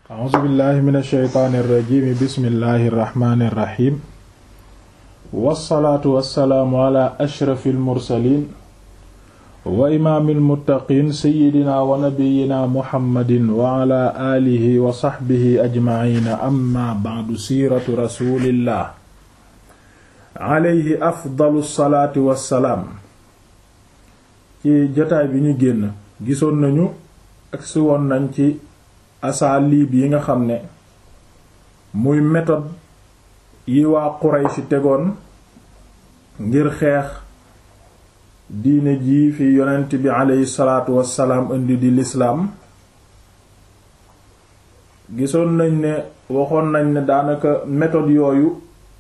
a'uuzu billahi min alsheytaani irrajimi bismillahi irrahmani irrahim wassalaatu wassalaamu ala ashrafi almursalin wa imaami almuttaqin seyidina wa nabiyina muhammadin wa ala aalihi wa saxbihi ajmaciina amma bacdu siiratu rasulillah alayhi afdalu salaati wassalaam ci jotaay bi ñu génn gisoon nañu agsi woon nañ ci asaaliib yi nga xam ne muy méthode yi waa Quraysh tegoon ngir xeex diine ji fi yonent bi aleyhi salaatu wassalaam indi di lislaam gisoon nañ ne waxoon nañ ne daanaka méthode yooyu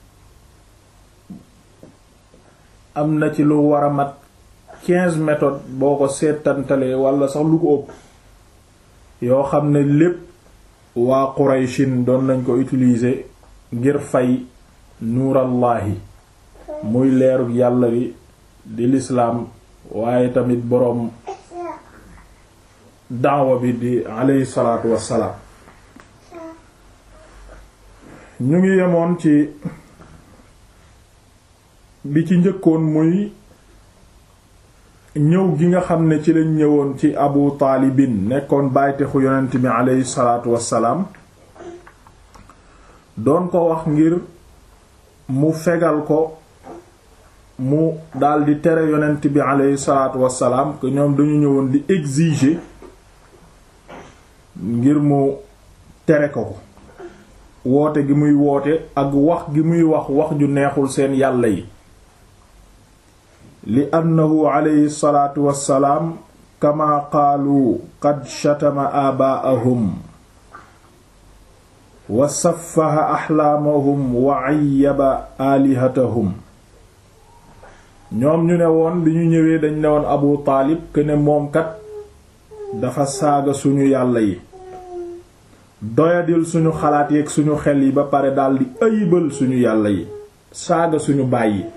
am na ci lu war a mat quinze méthodes boo ko seetantalee wala sax lu ko ëpp yoo xam ne lépp waa Qurayshin doon nañ ko utiliser ngir fay nuurallaahi muy leerug yàlla bi di lislaam waaye tamit boroom daawa bi di aleyhi salaatu wassalaam ñu ngi yemoon ci bi ci njëkkoon muy ñëw gi nga xam ne ci lañ ñëwoon ci abu taalibin nekkoon bàytexu yonent bi aleyhi salaatu wassalaam doon ko wax ngir mu fegal ko mu daldi tere yonent bi aleyhi salaatu wassalaam que ñoom dañu ñëwoon di exiger ngir mu tere ko ko woote gi muy woote ak wax gi muy wax wax ju neexul seen yàlla yi li annahu alayhi salaatu wassalaam kama qaalu qad shatama aabaa'ahum wa saffaha axlaamahum wa ayyaba aalihatahum ñoom ñu ne woon bi ñu ñëwee dañ ne woon abu taalib que ne moom kat dafa saaga suñu yàlla yi doyadil suñu xalaat yeeg suñu xel yi ba pare daldi ayibal suñu yàlla yi saaga suñu baay yi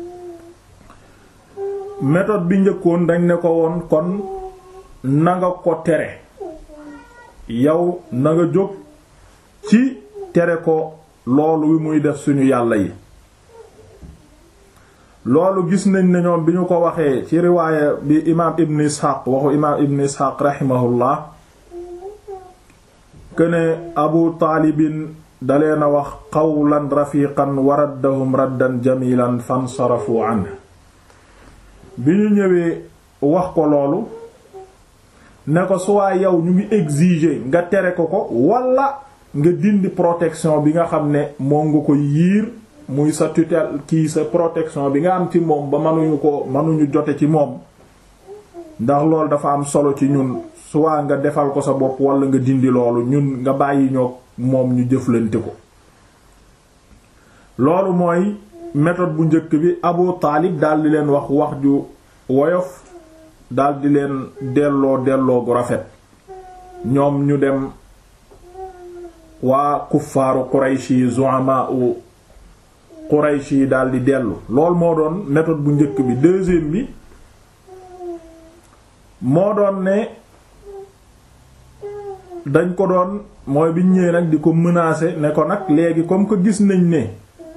méthode bi njëkkoon dañ ne ko woon kon nanga ko tere yow na nga jóg ci tere ko loolu wi muy def suñu yàlla yi loolu gis nañ ne ñoom bi ñu ko waxee ci riwaaya bi imaam ibn isxaaq waxu imaam ibn isxaaq raximahullah këne abu taalibin dalee na wax qawlan rafiqan wa raddahum raddan jamilan fansarafu anhu bi ñu ñëwee wax ko loolu ne ko soit yow ñu ngi exiger nga tere ko ko wala nga dindi protection bi nga xam ne moom nga ko yiir muy sa tutelle kii sa protection bi nga am ci moom ba mënuñu ko mënuñu jote ci moom ndax loolu dafa am solo ci ñun soit nga defal ko sa bopp wala nga dindi loolu ñun nga bàyyi ñoo moom ñu jëflante ko loolu mooy méthode bu njëkk bi Abu Taalib daldi leen wax wax ju woyof daldi leen delloo delloo gu rafet ñoom ñu dem waa kuffaaru Qurayshi zu'ama u Qurayshi daldi dellu loolu moo doon méthode bu njëkk bi deuxième bi moo doon ne dañ ko doon mooy biñ ñëwee nag di ko menacer ne ko nag léegi comme que gis nañ ne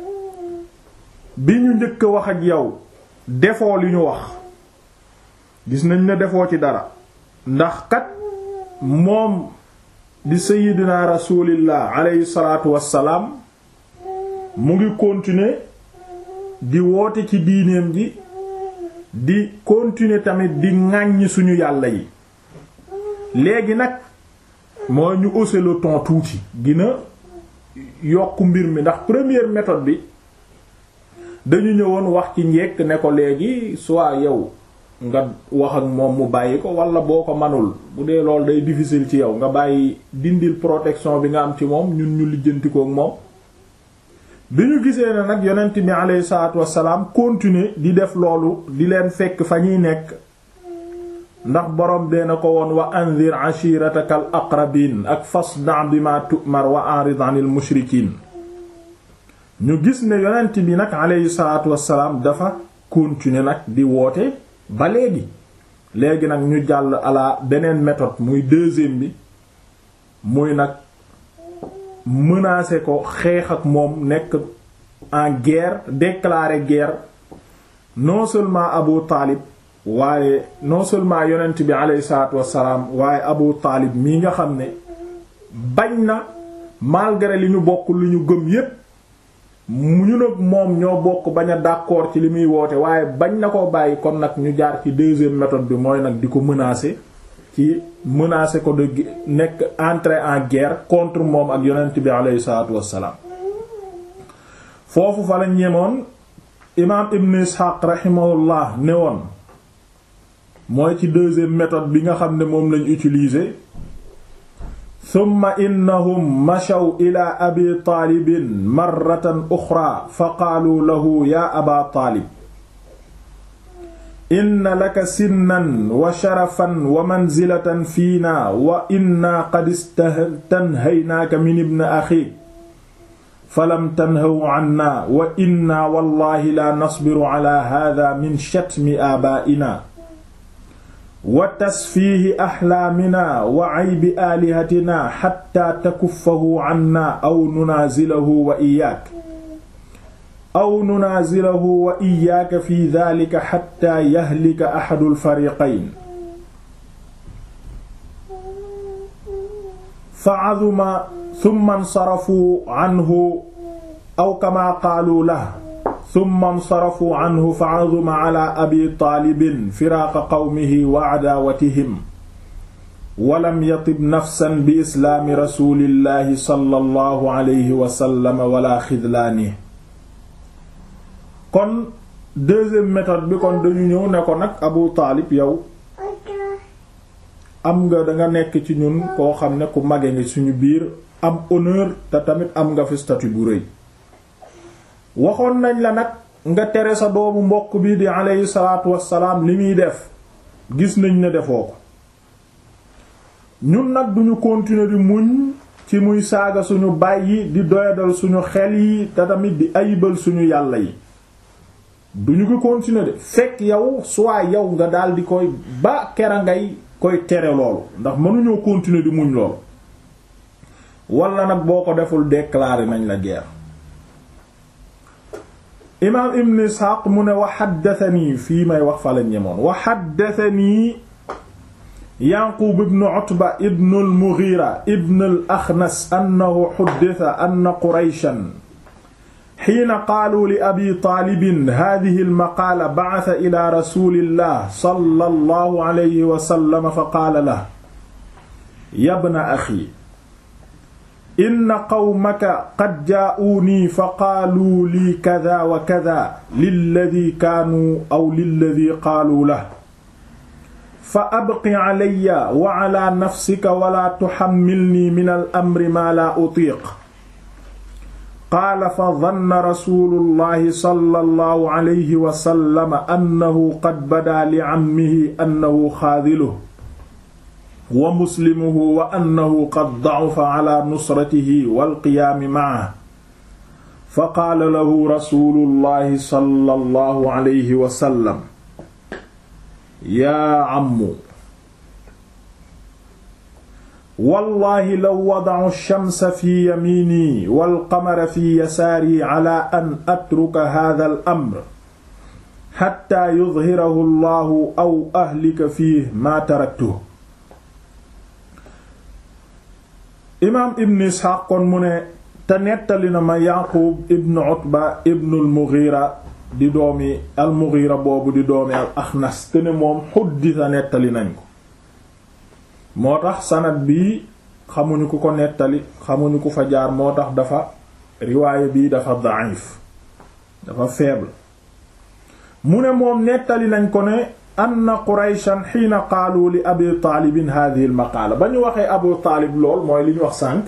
bi ñu njëkk a wax ak yow defoo li ñu wax gis nañ ne defoo ci dara ndax kat moom di sayyidina rasulillah alayhi salaatu wassalaam mu ngi continuer di woote ci diineem ji di continuer tamit di ŋàññ suñu yàlla yi léegi nag mooy ñu hausser le ton tuuti gina yokk mbir mi ndax première méthode bi dañu ñëwoon wax ci njekk ne ko léegi soit yow nga wax ak moom mu bàyyi ko wala boo ko manul bu dee loolu day difficile ci yow nga bàyyi dindil protection bi nga am ci moom ñun ñu lijjanti ko ak moom bi ñu gisee ne nag yonent bi alayhi salaatu wassalaam continuer di def loolu di leen fekk fa ñuy nekk ndax borom bee na ko woon wa anzir ashirataka al aqrabin ak fasda bima tu'mar wa a'rid 'anil mushrikiin ñu gis ne yonent bi nag aleyhi salaatu wassalaam dafa continuer nag di woote ba léegi léegi nag ñu jàll ala beneen méthode muy deuxième bi muy nag menacer ko xeex ak moom nekk en guerre déclarer guerre non seulement Abu Taalib waaye non seulement yonent bi aleyhi salaatu wassalaam waaye Abu Taalib mii nga xam ne bañ na malgré li ñu bokk li ñu gëm yépp mu ñu nag moom ñoo bokk bañ a d'accord ci li muy woote waaye bañ na ko bàyyi kon nag ñu jaar ci deuxième méthode bi mooy nag di ko menacer ci menacer ko de nekk entrer en guerre contre moom ak yonent bi aleyhi salaatu wassalaam foofu fa la ñemoon imaam Ibn Ishaq rahimahullah ne woon mooy ci deuxième méthode bi nga xam ne moom lañ utiliser summa innahum machaw ila abi taalibin marratan uxra fa qaaluu lahu yaa aba taalib inna laka sinnan wa sharafan wa manzilatan fiina wa inna qad istanhaynaaka min ibni axiik falam tanhaw canna wa inna wallahi la nasbiru ala hada min shatmi aabaa'ina wa tasfiihi axlaamina wa caybi aalihatina xatta takuffahu canna aw nunaazilahu wa iyaak aw nunaazilahu wa iyaaka fi daalika xatta yahlika axadu alfariqayn fa caduma summa nsarafuu canhu aw kamaa qaaluu lahu summa nsarafuu canhu fa caduma cala abi taalibin firaaqa qawmihi wa cadaawatihim walam yatib nafsan bi islaami rasulillahi sallallahu alayhi wa sallam wala xidlaanihi kon deuxième méthode bi kon dañu ñëw ne ko nag abu taalib yow am nga danga nekk ci ñun koo xam ne ku mage nga suñu biir am honneur te tamit am nga fi statut bu rëy waxoon nañ la nag nga tere sa doomu mbokk bi di aleyhi salaatu wassalaam li muy def gis nañ ne defoo ko ñun nag duñu continuer di muñ ci muy saaga suñu baay yi di doyadal suñu xel yi te tamit di ayibal suñu yàlla yi duñu ko continuer de fekk yow soit yow nga daal di koy ba kera ngay koy tere loolu ndax mënuñoo continuer di muñ loolu wala nag boo ko deful déclarer nañ la guerre imaam ibn isxaaq mu ne wa xaddatanii fii may wax fa la ñemoon wa xaddatanii yanqub ibn utba ibn al-mughira ibn al-axnas annahu xuddita anna qurayshan xiina qaaluu li abi taalibin haadihi almaqaala bacata ila rasulillah sallallahu alayhi wa sallam fa qaala lahu yabna axi inna qawmaka qad jaa'uunii fa qaaluu lii kada wa kada lilladii kaanuu aw lilladii qaaluu lahu fa abqi calaya wa calaa nafsika wala tuxammilnii min al-amri maa laa utiiq qaala fa danna rasulullahi sallallahu alayhi wa sallam annahu qad badaa li cammihi annahu xaadiluhu wa muslimuhu wa annahu qad dacufa cala nusratihi walqiyaami macahu fa qaala lahu rasulullahi sallallahu alayhi wa sallam yaa cammu wallahi law wadacu shamsa fi yamiini walqamara fi yasaari cala an atruka hada al amr xatta yudhirahu allahu aw ahlika fiih maa taraktuhu imaam ibn isxaaq kon mu ne te nettali na ma yaqub ibn utba ibn al mughira di doomi al mughira boobu di doomi al axnas te ne moom xuddisa nettali nañ ko moo tax sanad bii xamuñu ku ko nettali xamuñu ku fa jaar moo tax dafa riwaaya bii dafa da'if dafa faible mu ne moom nettali nañ ko ne anna qurayshan xiina qaalu li abi taalibin hadhihi al maqaala ba ñu waxee abu taalib lool mooy li ñu wax sànq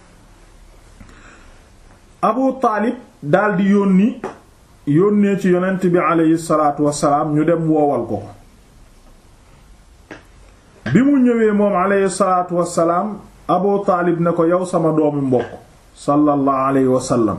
abu taalib daldi yónni yónnee ci yonent bi aleyhi salaatu wassalaam ñu dem woowal ko ko bi mu ñëwee moom aleyhi salaatu wassalaam abu taalib ne ko yow sama doomi mbokk sallallahu alayhi wasallam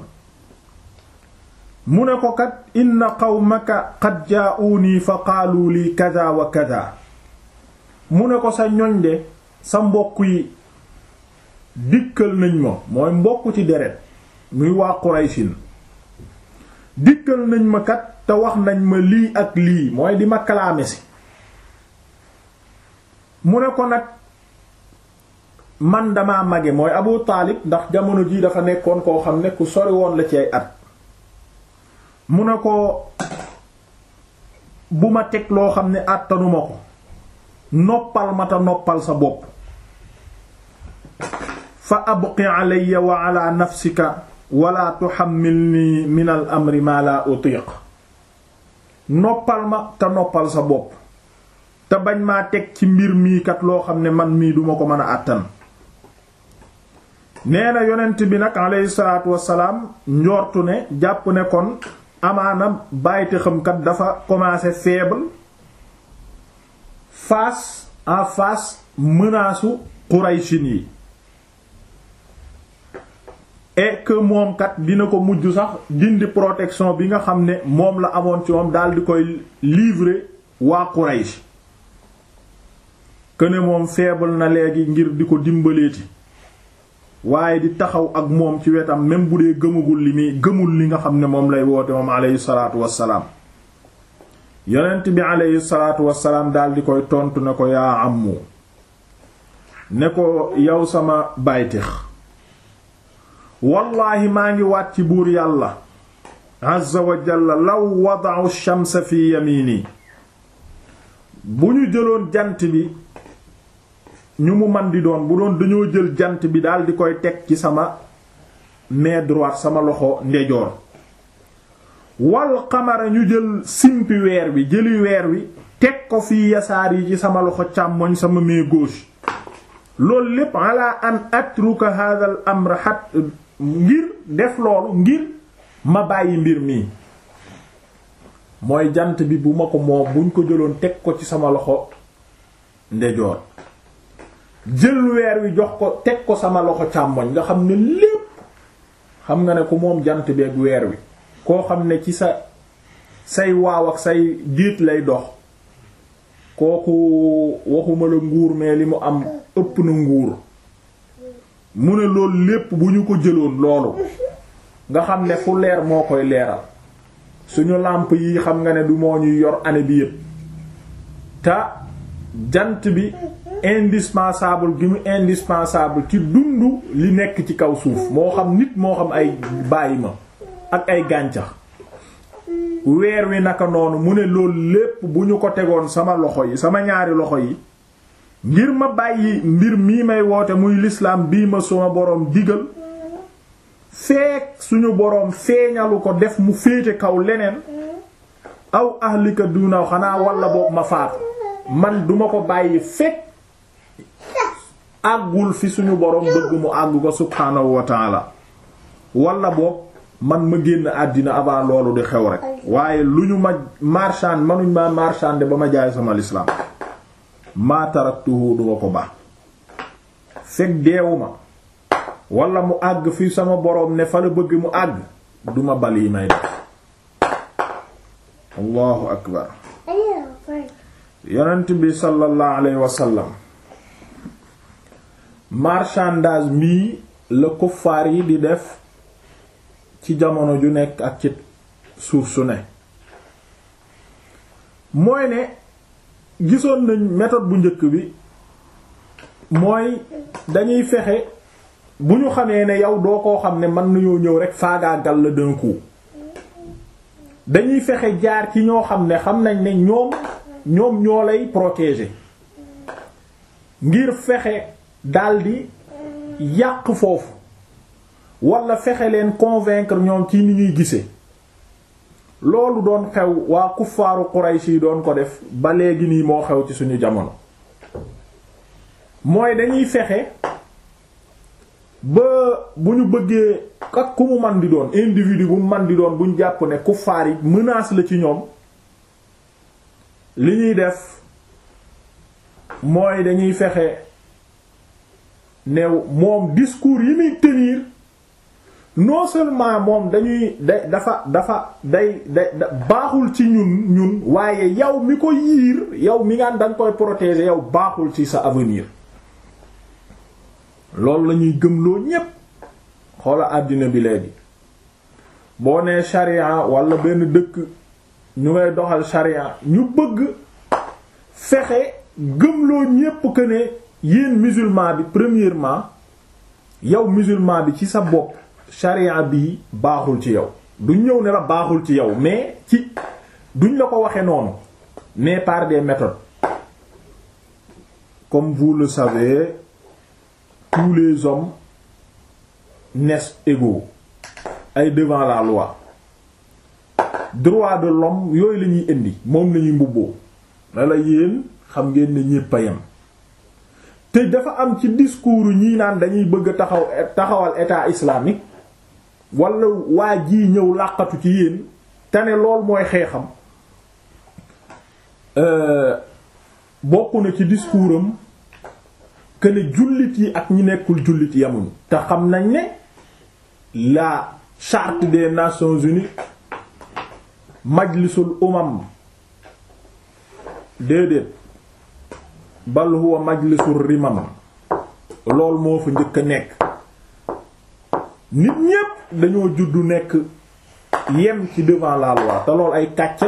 mu ne ko kat inna qawmaka qad jaa'uunii fa qaalu lii kada wa kada mu ne ko sa ñoñ de sa mbokk yi dikkal nañ ma mooy mbokk ci deret muy waa Qurayshin dikkal nañ ma kat te wax nañ ma lii ak lii mooy di ma kalaame si mu ne ko nag man dama mage mooy Abu Taalib ndax jamono jii dafa nekkoon koo xam ne ku sori woon la ci ay at mu ne ko bu ma teg loo xam ne àttanuma ko noppal ma ta noppal sa bopp fa abqi alayya wa ala nafsika wala tuhammilni min al amri ma la utiq noppal ma te noppal sa bopp te bañ maa teg ci mbir mii kat loo xam ne man mii duma ko mën a àttan nee na yonent bi nag alayhi salaatu wassalaam njortu ne jàpp ne kon amaana bàyyite xamkat dafa commencé faible face en face menace u Qurayshin yi et que moom kat dina ko mujj sax dindi protection bi nga xam ne moom la amoon ci moom daal di koy livrer waa Quraysh que ne moom faible na léegi ngir di ko dimbaleeti waaye di taxaw ak moom ci wetam même bu dee gëmagul li muy gëmul li nga xam ne moom lay woote moom aleyhi salaatu wassalaam yonent bi aleyhi salaatu wassalaam daal di koy tontu ne ko yaa ammu ne ko yow sama baytix wallaahi maa ngi waat ci buur yàlla azza wa jalla law wada'u shamsa fi yamini bu ñu jëloon jant bi ñu mu man di doon bu doon dañoo jël jant bi daal di koy teg ci sama main droite sama loxo ndejoor wal xamara ñu jël simpi weer wi jëli weer wi teg ko fii yasaar yi ci sama loxo càmmoñ sama main gauche loolu lépp ala an atruka hadha al amr hat ngir def loolu ngir ma bàyyi mbir mi mooy jant bi bu ma ko moom buñ ko jëloon teg ko ci sama loxo ndejoor jël weer wi jox ko teg ko sama loxo càmmoñ nga xam ne lépp xam nga ne ku moom jant bi ak weer wi koo xam ne ci sa say waaw ak say diit lay dox kooku waxuma la nguur mais li mu am ëpp na nguur mu ne loolu lépp bu ñu ko jëloon loolu nga xam ne fu leer moo koy leeral suñu làmp yi xam nga ne du moo ñuy yor année bi yépp te jant bi indispensable gi mu indispensable ci dundu li nekk ci kaw suuf moo xam nit moo xam ay bàyyi ma ak ay gàncax weer wi naka noonu mu ne loolu lépp bu ñu ko tegoon sama loxo yi sama ñaari loxo yi ngir ma bàyyi mbir mii may woote muy lislaam bii ma suma boroom digal feek suñu boroom feeñalu ko def mu féete kaw leneen aw ahlika duna xanaa walla boog ma faatu man duma ko bàyyi fekk àggul fi suñu boroom bëgg mu àgg ko subhaanahu wa taala walla boog man ma génn àddina avant loolu di xew rek waaye lu ñu ma marchand manuñ ma marchande ba ma jaay sama lislaam maa taraktuhu duma ko baax fekk deewuma wala mu àgg fi sama boroom ne fa la bëgg mu àgg duma bal yi may def allahu akbar yonent bi sallallahu alayhi wa sallam marchandage mii la kuffaar yi di def ci jamono ju nekk ak ci suuf su ne mooy ne gisoon nañ méthode bu njëkk bi mooy dañuy fexe bu ñu xamee ne yow doo koo xam ne mën nañoo ñëw rek faagaagal la d'un coup dañuy fexe jaar ci ñoo xam ne xam nañ ne ñoom ñoom ñoo lay protéger ngir fexe daldi yàq foofu wala fexe leen convaincre ñoom ci ni ñuy gisee loolu doon xew waa kuffaaru Quraysh yi doon ko def ba léegi nii moo xew ci suñu jamono mooy dañuy fexe ba bu ñu bëggee ak ku mu man di doon individu bu mu man di doon bu ñu jàpp ne kuffaar yi menace la ci ñoom li ñuy def mooy dañuy fexe ne moom discours yi muy tenir non seulement moom dañuy da dafa dafa day day baaxul ci ñun ñun waaye yow mi ko yiir yow mi ngaan danga koy protéger yow baaxul ci sa avenir loolu la ñuy gëmloo ñépp xoola àddina bi léegi boo nee sharia wala benn dëkk ñu ngay doxal sharia ñu bëgg fexe gëmloo ñépp que ne yéen musulman bi premièrement yow musulman bi ci sa bopp sharia bii baaxul ci yow duñ ñëw ne la baaxul ci yow mais ci duñ la ko waxe noonu mais par des méthodes comme vous le savez tous les hommes naissent égaux ay devant la loi droit de l'homme yooyu la ñuy indi moom la ñuy mbubboo la la yéen xam ngeen ne ñépp a yem te dafa am ci discours ñii naan dañuy bëgg a taxaw taxawal état islamique wala waa jii ñëw làqatu ci yéen te ne lool mooy xeexam bokk na ci discours am que ne jullit yi ak ñi nekkul jullit yamuñu te xam nañ ne la charte des nations unies majlisul umam déedéet bal huwa majlisul rimam lool moo fa njëkk a nekk nit ñépp dañoo juddu nekk yem ci devant la loi te lool ay kàcc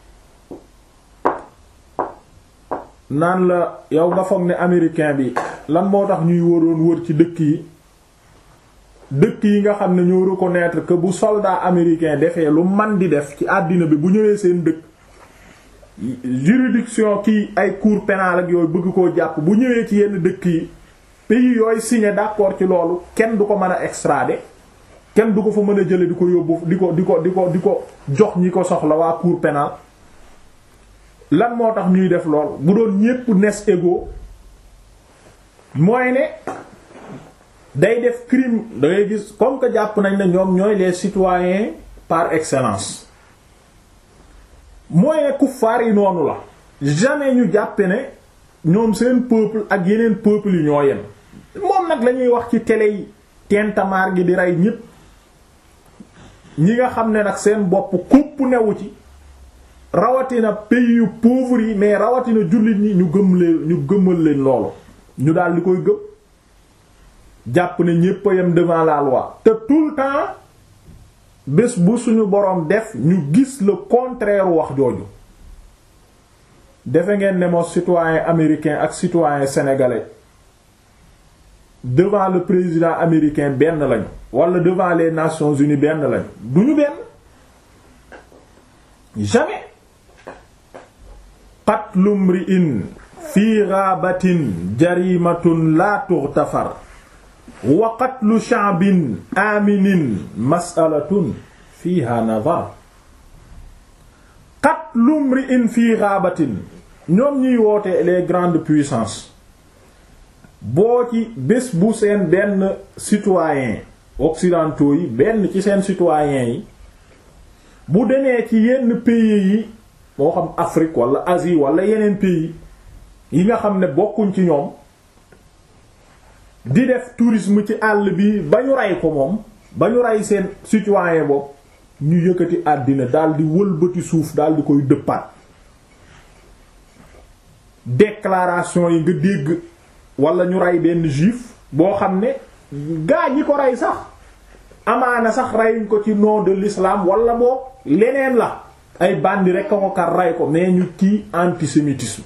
naan la yow nga foog ne américain bi lan moo tax ñuy waroon wër ci dëkk yi dëkk yi nga xam ne ñoo reconnaître que bu soldat américain defee lu man di def ci àddina bi bu ñëwee seen dëkk juridiction kii ay cour pénale ak yooyu bëgg koo jàpp bu ñëwee ci yenn dëkk yi pays yooyu signé d'accord ci loolu kenn du ko mën a extrader kenn du ko fa mën a jële di ko yóbbu di ko di ko di ko di ko jox ñi ko soxla waa cour pénale lan moo tax ñuy def lool bu doon ñépp nes égaux mooy ne day def crime da ngay gis comme que jàpp nañ ne ñoom ñooy les citoyens par excellence mooy ne kuffaar yi noonu la jamais ñu jàppe ne ñoom seen peuple ak yeneen peuple yi ñoo yem moom nag lañuy wax ci télé yi tentamaar gi di rey ñépp ñi nga xam ne nag seen bopp kupp newu ci rawatina pays yu pauvres yi mais rawatina jullit ñi ñu gëm leen ñu gëmal leen loolu ñu daal di koy gëm jàpp ne ñépp a yem devant la loi te tout le temps bés bu suñu boroom def ñu gis le contraire wax jooju defe ngeen ne moo citoyen américain ak citoyen sénégalais devant le président américain benn lañu wala devant les Nations Unies benn lañu duñu benn jamais qatlu mri'in fi ghabatin jarimatun la tughtafar wa qatlu sha'bin aminin mas'alatun fiha nadar qatlu mri'in fi ghabatin ñoom ñuy woote les grandes puissances boo ci bés bu seen benn citoyen occidentaux yi benn ci seen citoyens yi bu demee ci yenn pays yi moo xam Afrique wala Asie wala yeneen pays yi nga xam ne bokkuñ ci ñoom di def tourisme ci àll bi ba ñu rey ko moom ba ñu rey seen citoyen boobu ñu yëkkati àddina daal di wëlbati suuf daal di koy dëppaat déclaration yi nga dégg wala ñu rey benn juif boo xam ne gaa ñi ko rey sax amaana sax reyuñ ko ci nom de l'islam wala boo leneen la ay bandi rek a ko kar rey ko mais ñu kii antisémitisme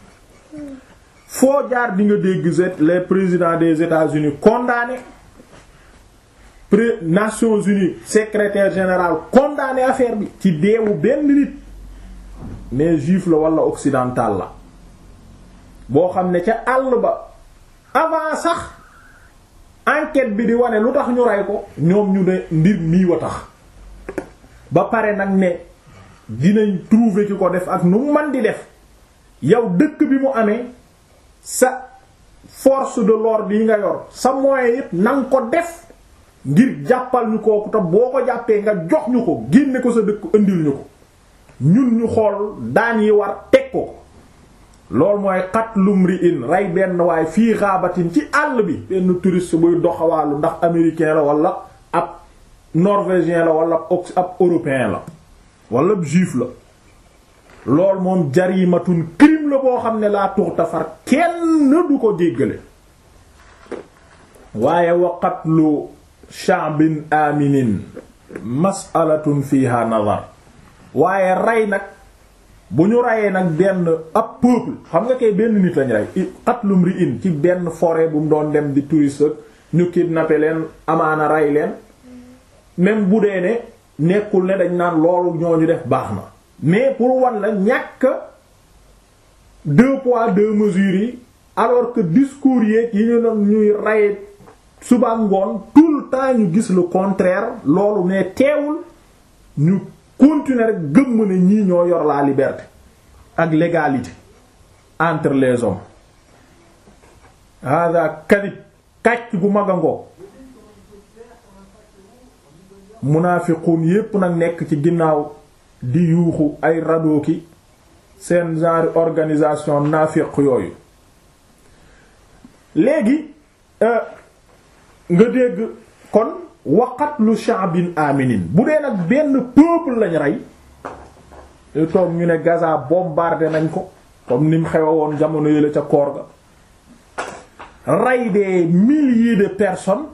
foo jaar di nga dégg les présidents des États-Unis condamné pré Nations Unies secrétaire général condamné affaire bi ci deewu benn nit mais juif la wala occidental la boo xam ne ca àll ba avant sax enquête bi di wane lu tax ñu rey ko ñoom ñu ne mbir mii wa tax ba pare nag ne dinañ trouver ki ko def ak nu man di def yow dëkk bi mu amee sa force de l'ordre yi nga yor sa moyen yépp nanga ko def ngir jàppal ñu kooku te boo ko jàppee nga jox ñu ko génne ko sa dëkk indil ñu ko ñun ñu xool daan yi war teg ko loolu mooy qatlum ri'in rey benn waaye fii xaabatin ci àll bi benn touriste buy doxawaalu ndax américain la wala ab norvégien la wala ab européen la wala ab juif la loolu moom jarimatun crime la boo xam ne laa tuxta far kenn du ko jéggale waaye wa qatlu sha'bin aminin mas'alatun fiha nazar waaye rey nag bu ñu reyee nag benn ab peuple xam nga kay benn nit lañ rey qatlum ri in ci benn forêt bu mu doon dem di touriste ñu kidnappé leen amaana rey leen même bu dee ne nekkul ne dañ naan loolu ñooñu def baax na mais pour wan la ñàkk deux poids deux mesures yi alors que discours yeeg yi ñu doon ñuy rey suba ngoon tout le temps ñu gis le contraire loolu ne teewul ñu continuer rek gëmm ne ñii ñoo yor la liberté ak l'égalité entre les hommes hada kadib kàcc gu mag a ngoo munaafiqun yépp nag nekk ci ginnaaw di yuuxu ay radooki seen genre organisation naafiq yooyu léegi nga dégg kon waqatlu sha'bin aminin bu dee nag benn peuple lañ rey te toog ñu ne Gaza bombardé nañ ko comme ni mu xewe woon jamono yële ca koor ga rey des milliers de personnes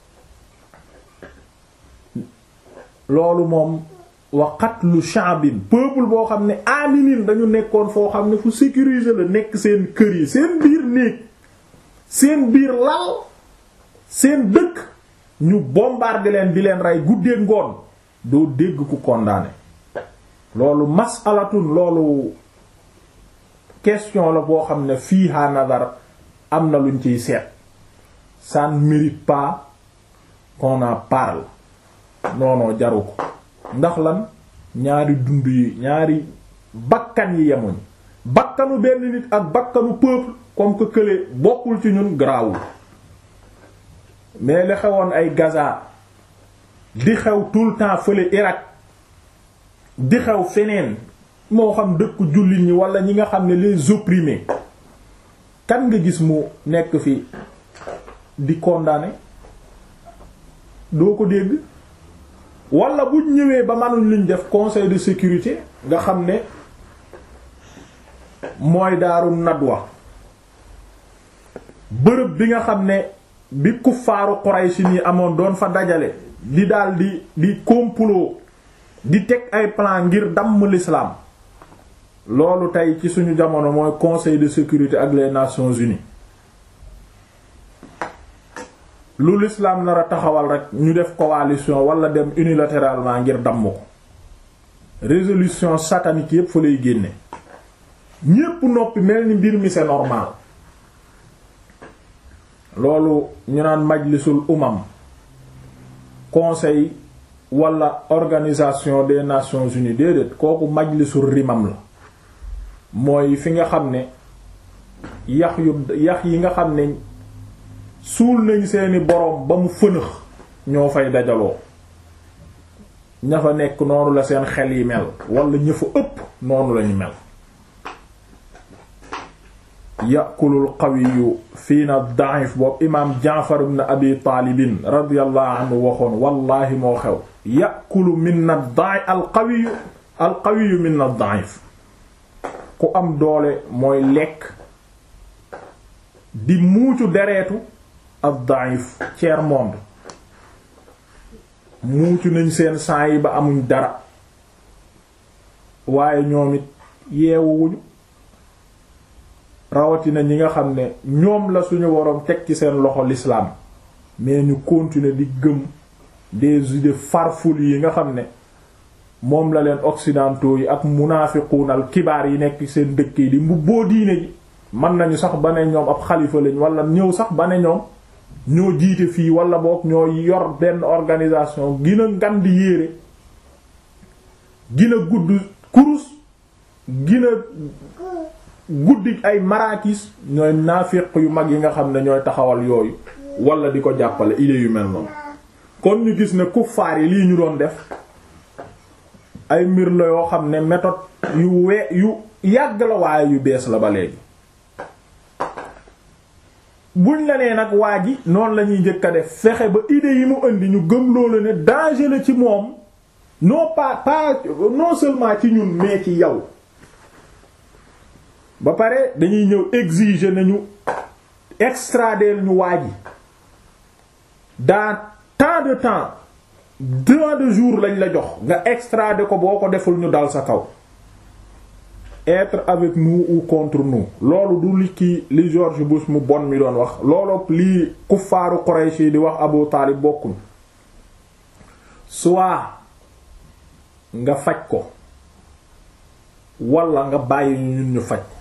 loolu moom wa qatlu sha'bin peuple boo xam ne aminin dañu nekkoon foo xam ne fu sécuriser la nekk seen kër yi seen biir néeg seen biir lal seen dëkk ñu bombarder leen di leen rey guddee ngoon doo dégg ku condamné loolu mas'alatun loolu question la boo xam ne fiiha nadar am na luñ ciy seet ça ne mérite pas qu'on en parle non non jaru ko ndax lan ñaari dund yi ñaari bakkan yi yemuñ bakkanu benn nit ak bakkanu peuple comme que kële bokkul ci ñun garaawul mais li xewoon ay Gaza di xew tout le temps fële Irak di xew feneen moo xam dëkku jullit ñi wala ñi nga xam ne les opprimés kan nga gis mu nekk fi di condamné doo ko dégg wala bu ñëwee ba manuñ luñ def conseil de sécurité nga xam ne mooy daaru nadwa bërëb bi nga xam ne bi kuffaaru Quraysh ni amoon doon fa dajale di daal di di complot di teg ay plan ngir damm l'islam loolu tey ci suñu jamono mooy conseil de sécurité ak les nations unies lu l'islam nar a taxawal rek ñu def coalition wala dem unilatéralement ngir damm ko résolution satanique yépp fa lay génne ñépp noppi mel ni mbir mi c'est normal loolu ñu naan majlisul umam conseil wala organisation des nations unies déedéet kooku majlisul rimam la mooy fi nga xam ne yax yu yax yi nga xam ne suul nañ seeni boroom ba mu fënëx ñoo fay dajaloo ña fa nekk noonu la seen xel yi mel wala ña fa ëpp noonu lañu mel yàkulul qawiyu fii na daif boobu imaam jaafar ibn abi taalibin radiyallahu anhu waxoon wallahi moo xew yàkulu min na daif al qawiyu al qawiyu min na daif ku am doole mooy lekk di muucu dereetu ad daif tiers monde muucu nañ seen sang yi ba amuñ dara waaye ñoom it yeewuwuñu rawatina ñi nga xam ne ñoom la suñu waroon teg ci seen loxo l'islam mais ñu continuer di gëm des idées farfelues yi nga xam ne moom la leen occidentaux yi ak munaafiquunal kibaar yi nekk seen dëkk yi di mbubboo diine ji mën nañu sax ba ne ñoom ab xalifa lañ wala ñëw sax ba ne ñoom ñoo jiite fii wala boog ñoo yor benn organisation gina ngan di yéere gina gudd kurus gina guddi ay marakis ñooy naafiq yu mag yi nga xam ne ñooy taxawal yooyu wala di ko jàppale idées yu mel noonu kon ñu gis ne kuffaar yi lii ñu doon def ay mbir la yoo xam ne méthode yu we yu yàgg la waaye yu bees la ba léegi buñ la nee nag waa ji noonu la ñuy njëkk a def fexe ba idées yi mu indi ñu gëm loolu ne danger la ci moom non pas pas non seulement ci ñun mais ci yow ba pare dañuy ñëw exiger nañu extrader ñu waa ji dans tant de temps tant de jours lañ la jox nga extrader ko boo ko deful ñu dal sa kaw être avec nous ou contre nous loolu du li kii li George Bush mu bon mi doon wax loolu lii kuffaaru Quraysh yi di wax Abu Taalib bokkuñ soit nga faj ko wala nga bàyyi ñun ñu faj ko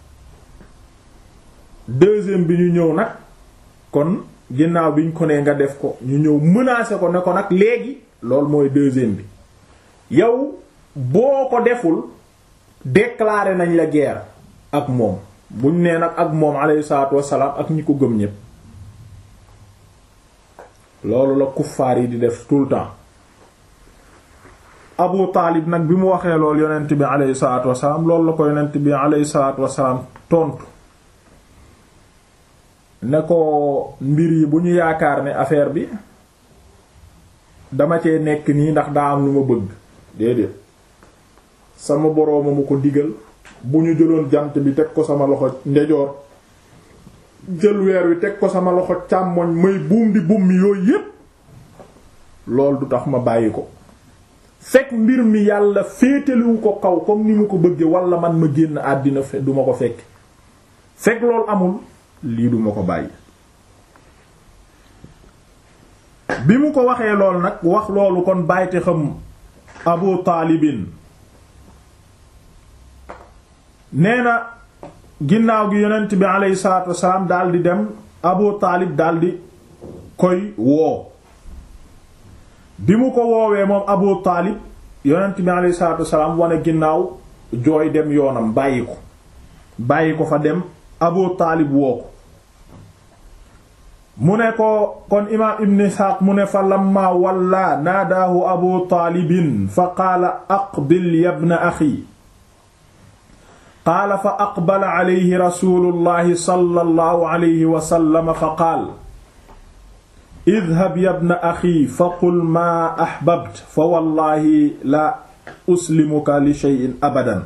deuxième bi ñu ñëw nag kon ginnaaw bi ñu ko nee nga def ko ñu ñëw menacer ko ne ko nag léegi loolu mooy deuxième bi yow boo ko deful déclarer nañ la guerre ak moom buñ nee nag ak moom alayhi salaatu wassalaam ak ñi ko gëm ñépp loolu la kuffaar yi di def tout le temps Abu Taalib nag bi mu waxee loolu yonent bi alayhi salaatu wassalaam loolu la ko yonent bi alayhi salaatu wassalaam tontu ne ko mbir yi bu ñu yaakaar ne affaire bi dama cee nekk nii ndax daa am lu ma bëgg déedéet sama borooma mu ko digal bu ñu jëloon jant bi teg ko sama loxo ndejoor jël weer wi teg ko sama loxo càmmoñ may buum di buum mi yooyu yépp loolu du tax ma bàyyi ko fekk mbir mi yàlla féetaliwu ko kaw comme ni mu ko bëgge wala man ma génn àddina duma ko fekk fekk loolu amul lii duma ko bàyyi bi mu ko waxee lool nag wax loolu kon bàyyite xam abu taalibin nee na ginnaaw gi yonent bi aleyhi salaatu wasalaam daldi dem abu taalib daldi koy woo bi mu ko woowee moom abu taalib yonent bi aleyhi salaatu wasalaam wane ginnaaw jooy dem yoonam bàyyi ko bàyyi ko fa dem abu taalib woo ko mu ne ko kon imaam ibn isxaaq mu ne fa lamma walla naadaahu abu taalibin fa qaala aqbil yabna axi qaala fa aqbala alayhi rasuulullahi sallallahu alayhi wa sallam fa qaal idhab yabna axi fa qul maa ahbabt fa wallahi la uslimuka li shay'in abadan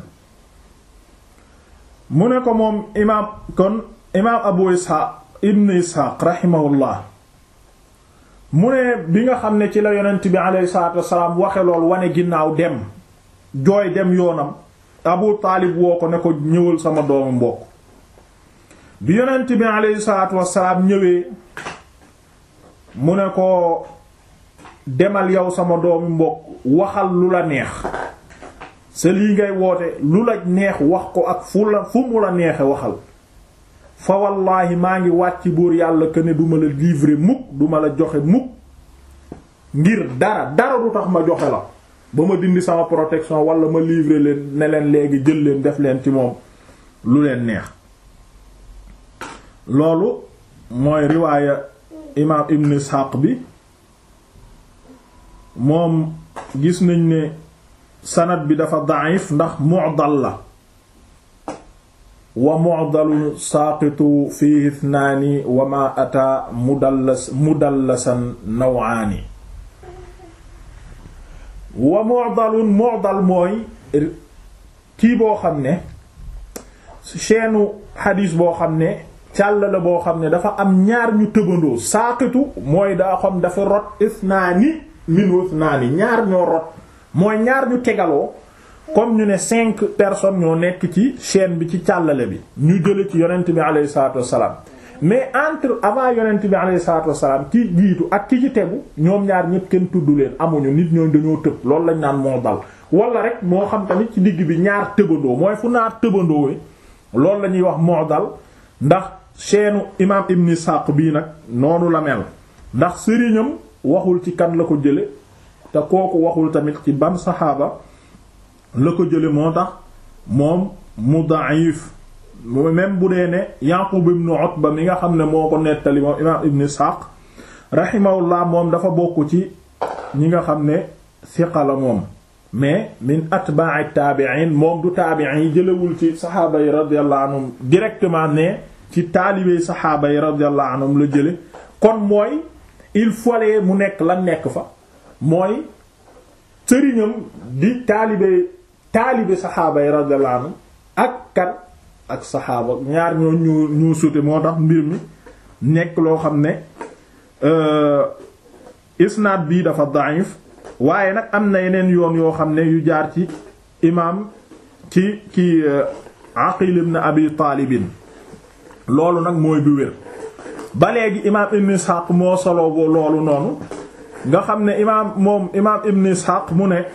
mu ne ko moom imaam kon imaam abu isxaaq ibn isxaaq raximahullah mu ne bi nga xam ne ci la yonent bi aleyhi salaatu wasalaam waxe lool wane ginnaaw dem jooy dem yoonam abu taalib woo ko ne ko ñëwal sama doomu mbokk bi yonent bi aleyhi salaatu wasalaam ñëwee mu ne ko demal yow sama doomu mbokk waxal lu la neex sa lii ngay woote lu la neex wax ko ak fu la fu mu la neexe waxal fa wallaahi maa ngi wàcc buur yàlla que ne duma la livrer mukk duma la joxe mukk ngir dara dara du tax ma joxe la ba ma dindi sama protection wala ma livrer leen ne leen léegi jël leen def leen ci moom lu leen neex loolu mooy riwaaya imaam ibn Ishaq bi moom gis nañ ne sanad bi dafa da'if ndax mu'dal la wa mu'dalu saaqitu fihi ithnaani wa ma ata mudallas mudallasan nawaani wa mu'dalun mu'dal mooy kii boo xam ne chaîne xadiis boo xam ne càll la boo xam ne dafa am ñaar ñu tëbandoo saaqitu mooy daa xam dafa rot ithnaani min ithnaani ñaar ñoo rot mooy ñaar ñu tegaloo comme ñu ne cinq personnes ñoo nekk ci chaîne bi ci càllale bi ñu jële ci yonent bi alayhi salaatu wassalaam mais entre avant yonent bi alayhi salaatu wassalaam ki jiitu ak ki ci tegu ñoom ñaar ñëpp kenn tudd leen amuñu nit ñooñ dañoo tëb loolu lañ naan moo dal wala rek moo xam tamit ci digg bi ñaar tëbandoo mooy fu ñaar tëbandoowee loolu la ñuy wax moo dal ndax chaîne imam Ibn Ishaq bii nag noonu la mel ndax sëriñam waxul ci kan la ko jële te kooku waxul tamit ci ban saxaaba la ko jële moo tax moom mu da'if même bu dee ne Yaqub ibn Utba mi nga xam ne moo ko nettali moom imaam Ibn Ishaq rahimahullah moom dafa bokk ci ñi nga xam ne siqa la moom mais min atba'i taabi'in moom du taabi'in yi jëlewul ci saxaaba yi radiyallahu anhum directement ne ci taalibey saxaaba yi radiyallahu anhum la jële kon mooy il fallait mu nekk la nekk fa mooy sëriñam di taalibe taalibe saxaaba yi radiyallahu anhum ak kan ak saxaaba ñaar ñoo ñu ñu sute moo tax mbir mi nekk loo xam ne isnaad bii dafa da'if waaye nag am na yeneen yoon yoo xam ne yu jaar ci imaam ci ki Aqil ibn Abi Taalibin loolu nag mooy bi wér ba léegi imaam Ibn Ishaq moo solo bo loolu noonu nga xam ne imaam moom imaam Ibn Ishaq mu ne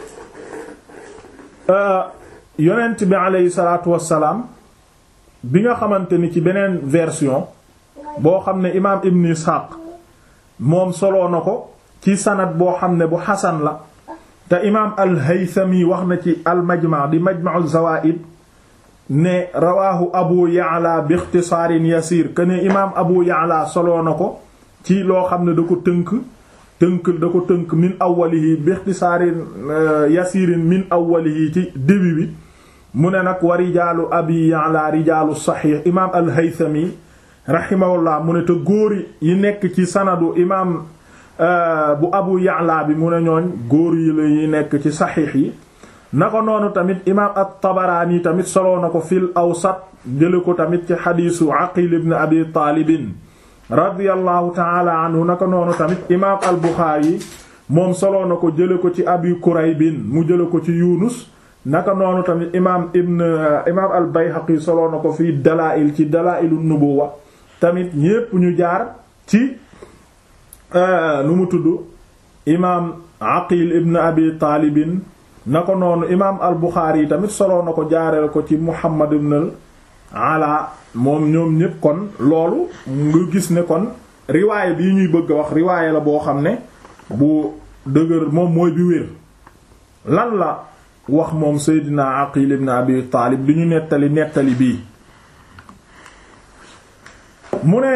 yonent bi aleyhi salaatu wassalaam bi nga xamante ni ci beneen version boo xam ne imaam Ibn Ishaq moom soloo na ko ci sanad boo xam ne bu xasan la te imaam al-Haythami wax na ci al-Majma' di Majma'u Zawaa'id ne rawaahu Abu Ya'la bi ixtisaarin yasiir que ne imaam Abu Ya'la soloo na ko ci loo xam ne da ko tënk tënk da ko tënk min awwalihi bi ixtisaarin yasiirin min awwalihi ci début bi mu ne nag wa rijaalu Abi Ya'la rijaalu saxiix imaam al-Haythami rahimahullah mu ne te góor yi nekk ci sanadu imaam bu Abu Ya'la bi mu ne ñooñ góor yi la yi nekk ci saxiix yi na ko noonu tamit imaam at-Tabaraani tamit soloo na ko fil awsat jële ko tamit ci xadiisu Aqil ibn Abi Taalibin radiyallahu taala anhu na ko noonu tamit imaam al-Buxaari moom soloo na ko jële ko ci Abi Kuraybin mu jële ko ci Yunus naka noonu tamit imaam ibn imaam al-Bayhaqi soloo na ko fii Dalaa'il ci Dalaa'ilu Nubuwwa tamit ñépp ñu jaar ci nu mu tudd imaam Aqil ibn Abi Taalibin na ko noonu imaam al Buxaari yi tamit soloo na ko jaareel ko ci Muhammad ibn al Ala moom ñoom ñépp kon loolu nga gis ne kon riwaayé bii ñuy bëgg a wax riwaayé la boo xam ne bu dëgër moom mooy bi wér lan la wax moom Seydina Aqil ibn Abi Taalib di ñu nettali nettali bii mu ne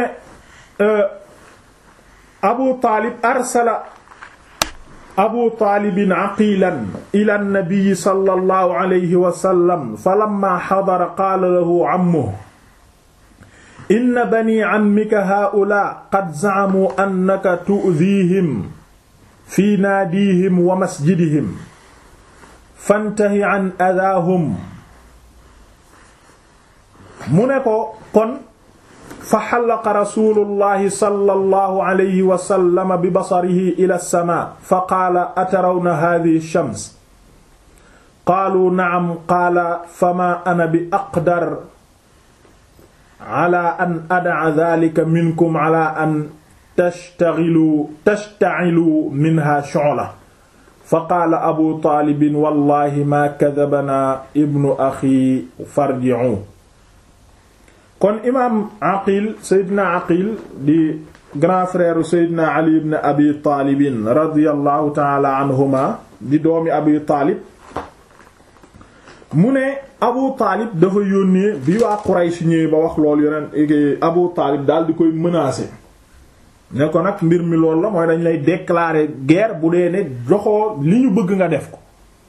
Abu Taalib arsala abu taalibin aqilan ila nnabiyi sallallahu alayhi wa sallam falamma xadara qaala lahu ammuhu inna bani ammika haa'ulaa'i qad zacamuu annaka tu'diihim fi naadiihim wa masjidihim fantahi can adaahum mu ne ko kon fa xallaqa rasulullahi sallallahu alayhi wa sallam bi basarihi ila samaa fa qaala atarawna haadihi shams qaalu nacam qaala famaa ana bi aqdar ala an adaca daalika minkum ala an tashtaghiluu tashtaciluu minha shu'la fa qaala abu taalibin wallahi maa kadabanaa ibnu axi farji'uu kon imaam aqil seydina aqil di grand frère seydina ali ibn abi taalibin radiallahu taala anhuma di doomi abi taalib mu ne abu taalib dafa yónnee bi waa Quraysh ñëwee ba wax loolu yeneen abu taalib daal di koy menacer ne ko nag mbir mi loolu la mooy dañ lay déclarer guerre bu dee ne joxoo li ñu bëgg nga def ko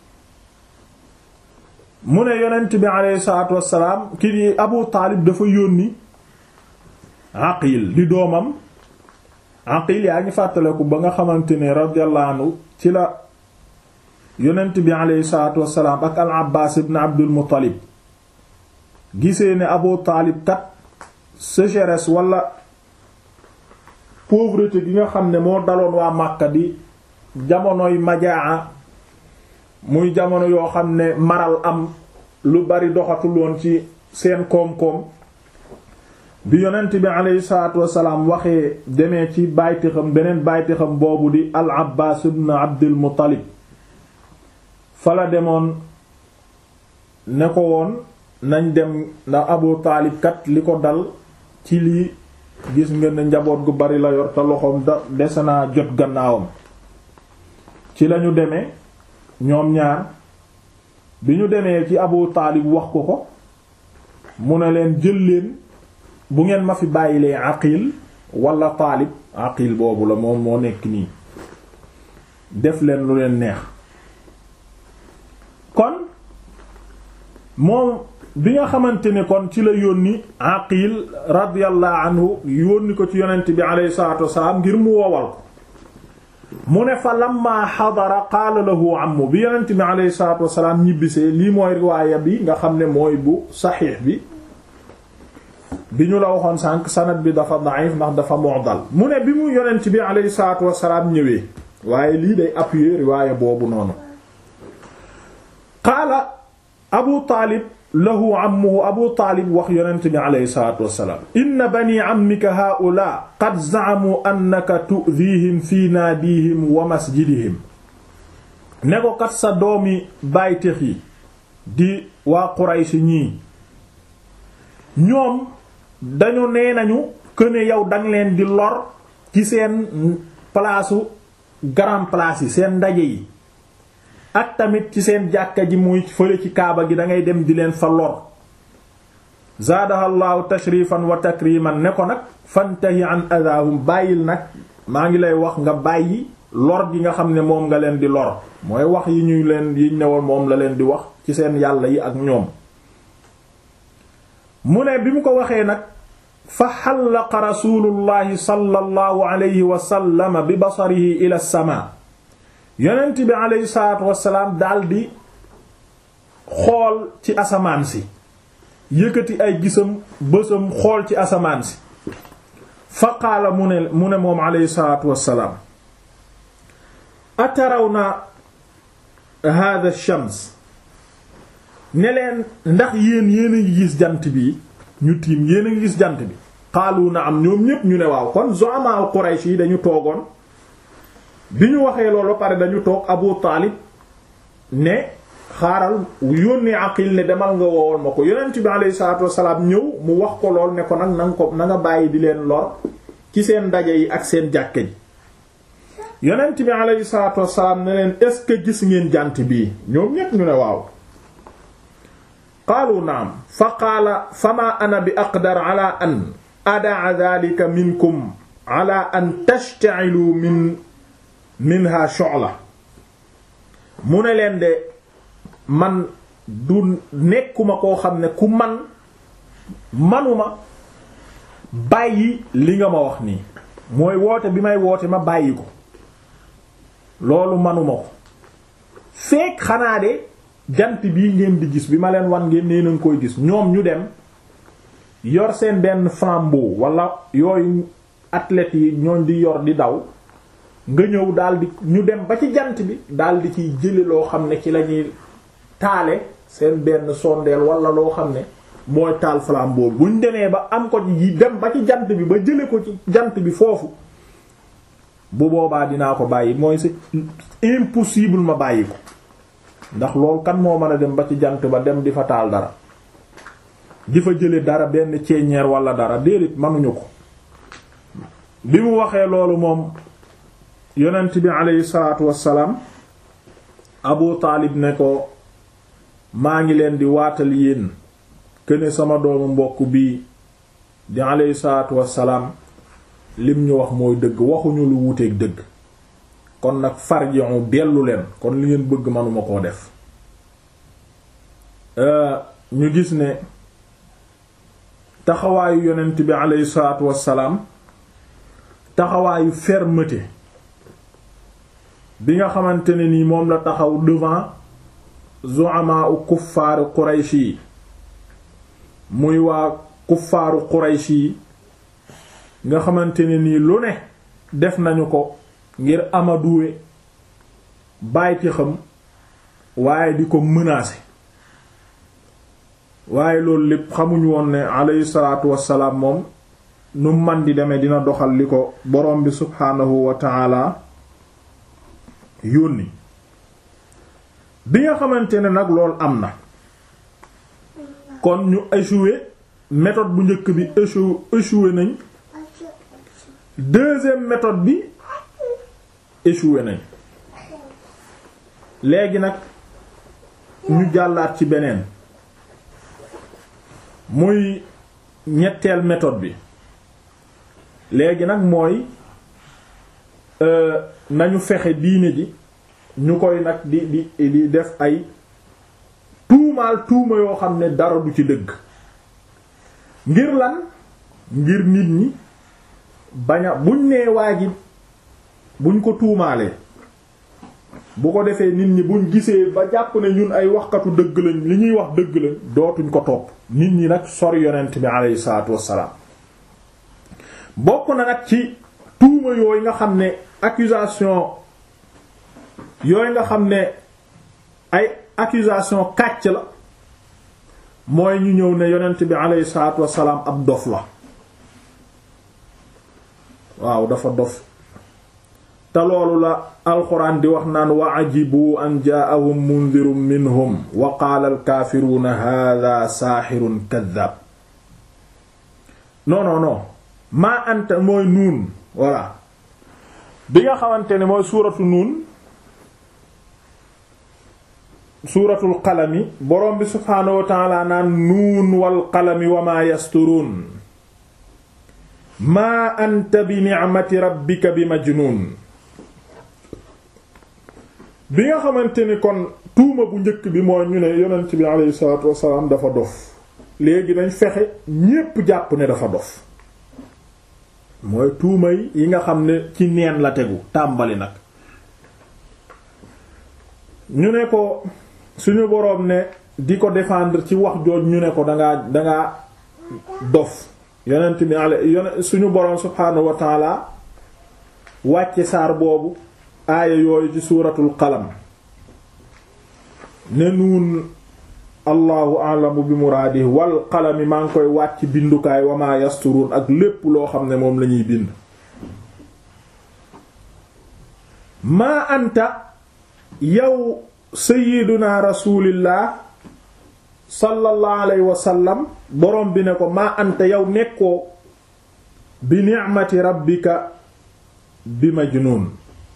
mu ne yonent bi aleyhi salaatu wassalaam ki di abu taalib dafa yónni aqil di doomam aqil yaa ngi fàttaleku ba nga xamante ne radiyallahu anhu ci la yonent bi aleyhi salaatu wassalaam ak al abbaas ibn abdul muttalib gisee ne abu taalib kat sécheresse wala pauvreté gi nga xam ne moo daloon waa Makka di jamonoy majaa muy jamono yoo xam ne maral am lu bari doxatul woon ci seen koom-koom bi yonent bi aleyhi salaatu wasalaam waxee demee ci baytixam beneen baytixam boobu di al abbaas ibn abdul muttalib fala demoon ne ko woon nañ dem ndax abu taalib kat li ko dal ci lii gis nga ne njaboot gu bari la yor te loxoom da dese naa jot gannaawam ci lañu demee ñoom ñaar bi ñu demee ci abu taalib wax ko ko mu ne leen jël leen bu ngeen ma fi bàyyilee aqil wala taalib aqil boobu la moom moo nekk nii def leen lu leen neex kon moom bi nga xamante ne kon ci la yónni aqil radiyallahu anhu yónni ko ci yonent bi alayhi salatu wasalaam ngir mu woowal ko mu ne fa lamma xadara qaala lahu ammu bi yonent bi alayhi salatu wasalaam ñibbisee lii mooy riwaaya bi nga xam ne mooy bu saxiix bi bi ñu la waxoon sànq sanad bi dafa da'if ndax dafa mu'dal mu ne bi mu yonent bi alayhi salaatu wassalaam ñëwee waaye lii day appuyer riwaaya boobu noonu qaala abu taalib lahu ammuhu abu taalib wax yonent bi alayhi salaatu wassalaam inna bani ammika haa'ulaa qad za'amu annaka tu'dhiihim fi naadihim wa masjidihim ne ko kat sa doomi bàytex yi di waa Quraysh ñii ñoom dañu nee nañu këne yow danga leen di lor ci seen palaasu grand place yi seen ndaje yi ak tamit ci seen jàkka ji muy fële ci kaaba gi dangay dem di leen fa lor zaadahallahu tashrifan wa takriman ne ko nag fantahi an adahum bàyyil nag maa ngi lay wax nga bàyyi lor gi nga xam ne moom nga leen di lor mooy wax yi ñuy leen yi newoon moom la leen di wax ci seen yàlla yi ak ñoom mu ne bi mu ko waxee nag fa xallaqa rasulullahi sallallahu alayhi wa sallam bi basarihi ila sama yonent bi alayhi salaatu wasalaam daldi xool ci asamaan si yëkkati ay gisam bësam xool ci asamaan si fa qaala mu ne mu ne moom alayhi salaatu wasalaam atarawna hada shams ne leen ndax yéen yéen a ngi gis jant bi ñu tiim yéen a ngi gis jant bi xaalu na am ñoom ñépp ñu ne waaw kon zu'ama Quraysh yi dañu toogoon bi ñu waxee loolu ba pare dañu toog Abu Taalib ne xaaral yónnee Aqil ne demal nga woowoon ma ko yonent bi alayhi salaatu wassalaam ñëw mu wax ko lool ne ko nag na nga ko na nga bàyyi di leen lor ci seen ndaje yi ak seen jàkke ji yonent bi alayhi salaatu wassalaam ne leen est-ce que gis ngeen jant bii ñoom ñépp ñu ne waaw qaalu naam fa qaala fama ana bi aqdar ala an adaa dhalika minkum ala an tashta'ilu min minha shu'la mu ne leen de man du nekkuma koo xam ne ku man manuma bàyyi li nga ma wax nii mooy woote bi may woote ma bàyyi ko loolu manuma ko fekk xanaa de jant bii ngeen di gis bi ma leen wan ngeen nee nañ koy gis ñoom ñu dem yor seen benn flambeau wala yooyu athlètes yi ñooñ di yor di daw nga ñëw daldi ñu dem ba ci jant bi daldi ciy jële loo xam ne ci lañuy taale seen benn sondeel wala loo xam ne mooy taal flambeau bi buñ demee ba am ko yi dem ba ci jant bi ba jële ko ci jant bi foofu bu boobaa dinaa ko bàyyi mooy c'est impossible ma bàyyi ko ndax loolu kan moo mën a dem ba ci jant ba dem di fa taal dara di fa jële dara benn ceeñeer wala dara déedéet mënuñu ko bi mu waxee loolu moom yonent bi aleyhi salaatu wassalaam Abu Taalib ne ko maa ngi leen di waatal yéen këne sama doomu mbokk bii di aleyhi salaatu wassalaam lim ñu wax mooy dëgg waxuñu lu wuteeg dëgg kon nag farji'u dellu leen kon li ngeen bëgg manuma koo def ñu gis ne taxawaayu yonent bi aleyhi salaatu wassalaam taxawaayu fermeté bi nga xamante ne nii moom la taxaw devant zu'ama u kuffaaru Quraysh yi muy waa kuffaaru Quraysh yi nga xamante ne nii lu ne def nañu ko ngir amaduwe bàyti xam waaye di ko menacer waaye loolu lépp xamuñu woon ne alayhi salaatu wassalaam moom nu man di demee dina doxal li ko borom bi subhaanahu wa ta'ala yónni bi nga xamante ne nag loolu am na kon ñu échoué méthode bu njëkk bi échoué échoué nañ deuxième méthode bi échoué nañ léegi nag ñu jàllaat ci beneen muy ñetteel méthode bi léegi nag mooy nañu fexe diine ji ñu koy nag di di di def ay tuumaal tuuma yoo xam ne dara du ci dëgg ngir lan ngir nit ñi bañ a buñ nee waa ji buñ ko tuumaalee bu ko defee nit ñi buñ gisee ba jàpp ne ñun ay waxkatu dëgg lañ li ñuy wax dëgg lañ dootuñ ko topp nit ñi nag sori yonent bi aleyhi salaatu wassalaam bokk na nag ci tuuma yooyu nga xam ne accusation yooyu nga xam ne ay accusation kàcc la mooy ñu ñëw ne yonent bi aleyhi salaatu wassalaam ab dof la waaw dafa dof te loolu la alxuraan di wax naan wa ajibu an jaa'ahum mundirun minhum wa qaala alkaafiruuna haadaa saaxirun kaddaab non non non maa anta mooy nuun voilà bi nga xamante ne mooy suuratu nuun suuratul qalami borom bi subhaanahu wa taala naan nuun wal qalami wa maa yasturuun maa anta bi ni'mati rabbika bi majnuun bi nga xamante ni kon tuuma bu njëkk bi mooy ñu ne yonent bi alayhi salaatu wassalaam dafa dof léegi dañ fexe ñépp jàpp ne dafa dof mooy tuuma yi nga xam ne ci neen la tegu tàmbali nag ñu ne ko suñu boroom ne di ko défendre ci wax jooj ñu ne ko dangaa dangaa dof yonent bi ale yone suñu boroom subhaanahu wa taala wàcce saar boobu aaya yooyu ci suuratul qalam ne nuun allahu alamu bi muraadi wal qalami maa ngi koy wàcc bindukaay wa maa yasturuun ak lépp loo xam ne moom lañuy bind maa anta yow sayyiduna rasulillah sallallahu alayhi wa sallam borom bi ne ko maa anta yow nekkoo bi ni'mati rabbika bi majnuun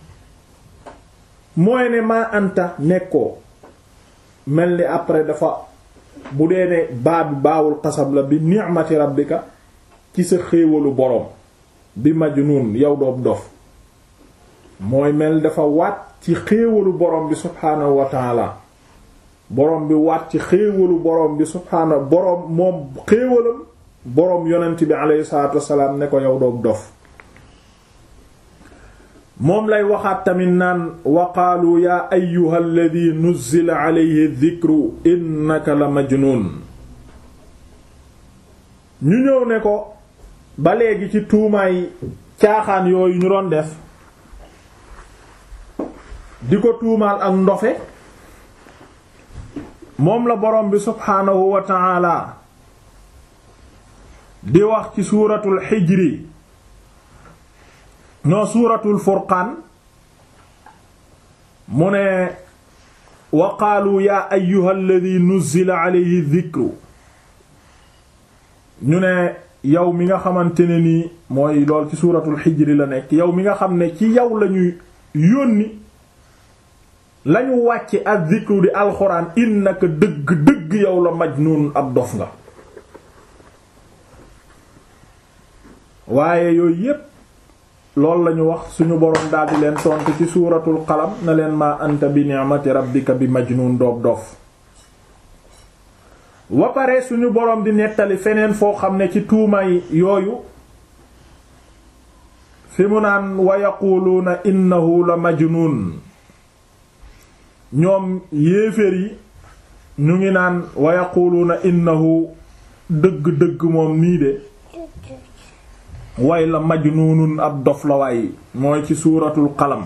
mooy ne maa anta nekkoo mel ni après dafa bu dee ne baa bi baawul xasab la bi ni'mati rabbika ci sa xéewalu boroom bi majnuun yow doob dof mooy mel dafa waat ci xéewalu boroom bi subhaanahu wa taala boroom bi waat ci xéewalu boroom bi subhaanahu boroom moom xéewalam boroom yonent bi alayhi salaatu wassalaam ne ko yow doob dof moom lay waxaat tamit naan wa qaalu yaa ayyuha alladi nuzzila alayhi dhikru innaka la majnuun ñu ñëw ne ko ba léegi ci tuumaay caaxaan yooyu ñu doon def di ko tuumaal ak ndofe moom la borom bi subhaanahu wa ta'ala di wax ci suuratul xijri noo suuratul furqaan mu ne wa qaalu yaa ayyuha alladi nuzzila alayhi dhikru ñu ne yow mi nga xamante ne nii mooy lool ci suuratul xijri la nekk yow mi nga xam ne ci yow lañuy yónni lañu wàcce ak dhikru di alxuraan innaka dëgg dëgg yow la majnuun ab dof nga waaye yooyu yépp loolu lañu wax suñu boroom daldi leen tontu ci suuratul qalam na leen ma anta bi ni'mati rabbika bi majnuun doob dof wa pare suñu boroom di nettali feneen foo xam ne ci tuumay yooyu fi mu naan wa yaquluuna innahu la majnuun ñoom yéeféer yi ñu ngi naan wa yaquluuna innahu dëgg-dëgg moom nii de way la majnuunun ab dof la waay mooy ci suuratul qalam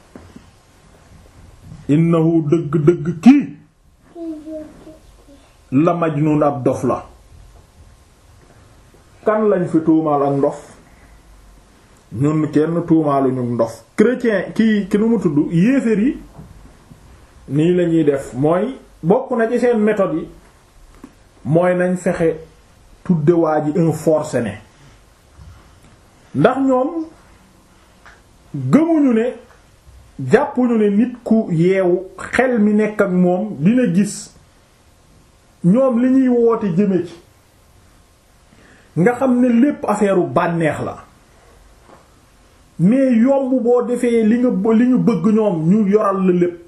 innahu dëgg-dëgg kii la majnuun ab dof la kan lañ fi tuumaal ak ndof ñun kenn tuumaaluñu ndof chrétien kii ki nu mu tudd yéeféer yi nii lañuy def mooy bokk na ci seen méthode yi mooy nañ fexe tudde waa ji un forcené ndax ñoom gëmuñu ne jàppuñu ne nit ku yeewu xel mi nekk ak moom dina gis ñoom li ñuy woote jëme ci nga xam ne lépp affaire u bànneex la mais yomb boo defee li nga li ñu bëgg ñoom ñu yoral la lépp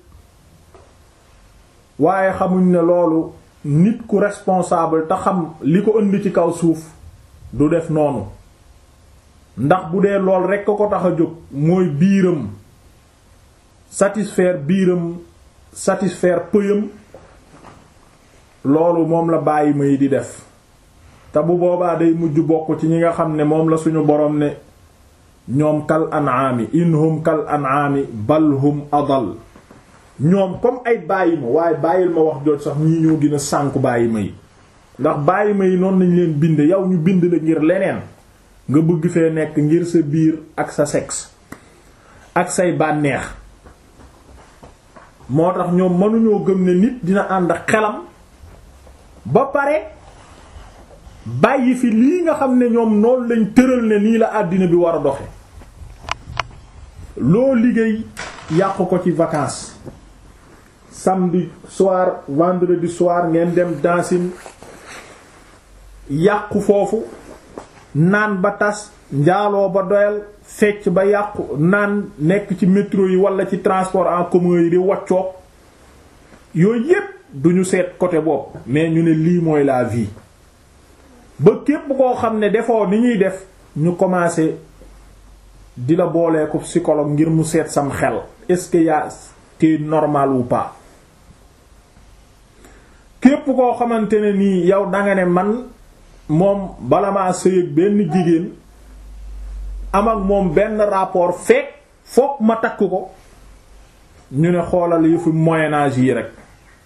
waaye xamuñ ne loolu nit ku responsable te xam li ko indi ci kaw suuf du def noonu ndax bu dee lool rekk ko tax a jóg mooy biiram satisfaire biiram satisfaire pëyam loolu moom la bàyyi may di def te bu boobaa day mujj bokk ci ñi nga xam ne moom la suñu boroom ne ñoom kal an'ami inhum kal an'ami bal hum adal ñoom comme ay bàyyi ma waaye bàyyil ma wax jooj sax ñii ñoo gën a sànku bàyyi ma yi ndax bàyyi ma yi noonu lañ leen bind yow ñu bind la ngir leneen nga bëgg fee nekk ngir sa biir ak sa sexe ak say bànneex moo tax ñoom mënuñoo gëm ne nit dina ànd ak xelam ba pare bàyyi fi lii nga xam ne ñoom noonu lañ tëral ne nii la àddina bi war a doxe loo liggéey yàq ko ci vacances samedi soir vendredi soir ngeen dem dansin yàqu foofu naan ba tas njaaloo ba doyal fecc ba yàqu naan nekk ci métro yi wala ci transport en commun yi di waccoog yooyu yépp duñu seet côté bopp mais ñu ne lii mooy la vie ba képp koo xam ne defoo ni ñuy def ñu commencé di la boolee ko psychologue ngir mu seet sam xel est-ce que yaa t'es normal ou pas képp koo xamante ne nii yow danga ne man moom bala maa sëy ak benn jigéen am ak moom benn rapport fekk fokk ma takk ko ñu ne xoolal yëfu moyen âge yi rek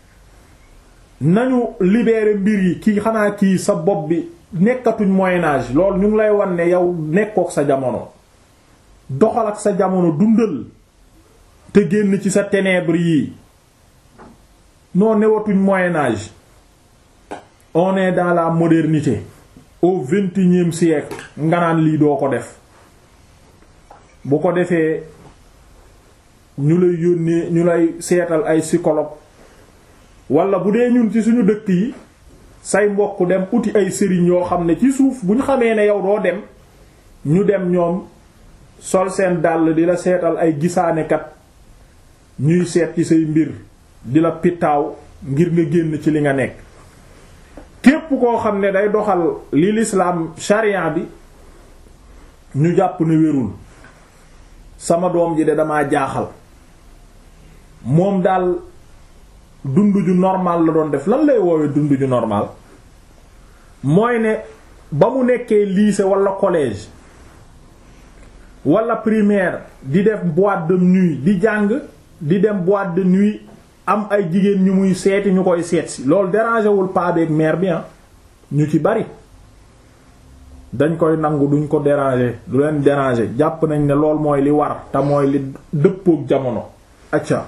nañu libérer mbir yi kii xanaa kii sa bopp bi nekkatuñ moyen âge loolu ñu ngi lay wan ne yow nekkook sa jamono doxal ak sa jamono dundal te génn ci sa ténèbres yi noo newatuñ moyen âge on est dans la modernité au vingt-et-unième siècle nga naan lii doo ko def bu ko defee ñu lay yónnee ñu lay seetal ay psychologue wala bu dee ñun ci suñu dëkk yi say mbokk dem uti ay sëriñ yoo xam ne ci suuf bu ñu xamee ne yow doo dem ñu dem ñoom sol seen dàll di la seetal ay gisaanekat ñuy seet ci say mbir di la pitaaw ngir nga génn ci li nga nekk képp koo xam ne day doxal li l'islam sharia bi ñu jàpp ne wérul sama doom ji de damaa jaaxal moom daal dund ju normal la doon def lan lay woowee dund ju normal mooy ne ba mu nekkee lycée wala collège wala primaire di def boîte de nuit di jàng di dem boîte de nuit am ay jigéen ñu muy seeti ñu koy seet si loolu déranger wul paa beeg mère bi ñu ci bari dañ koy nangu duñ ko déranger du leen déranger jàpp nañ ne lool mooy li war te mooy li dëppook jamono acca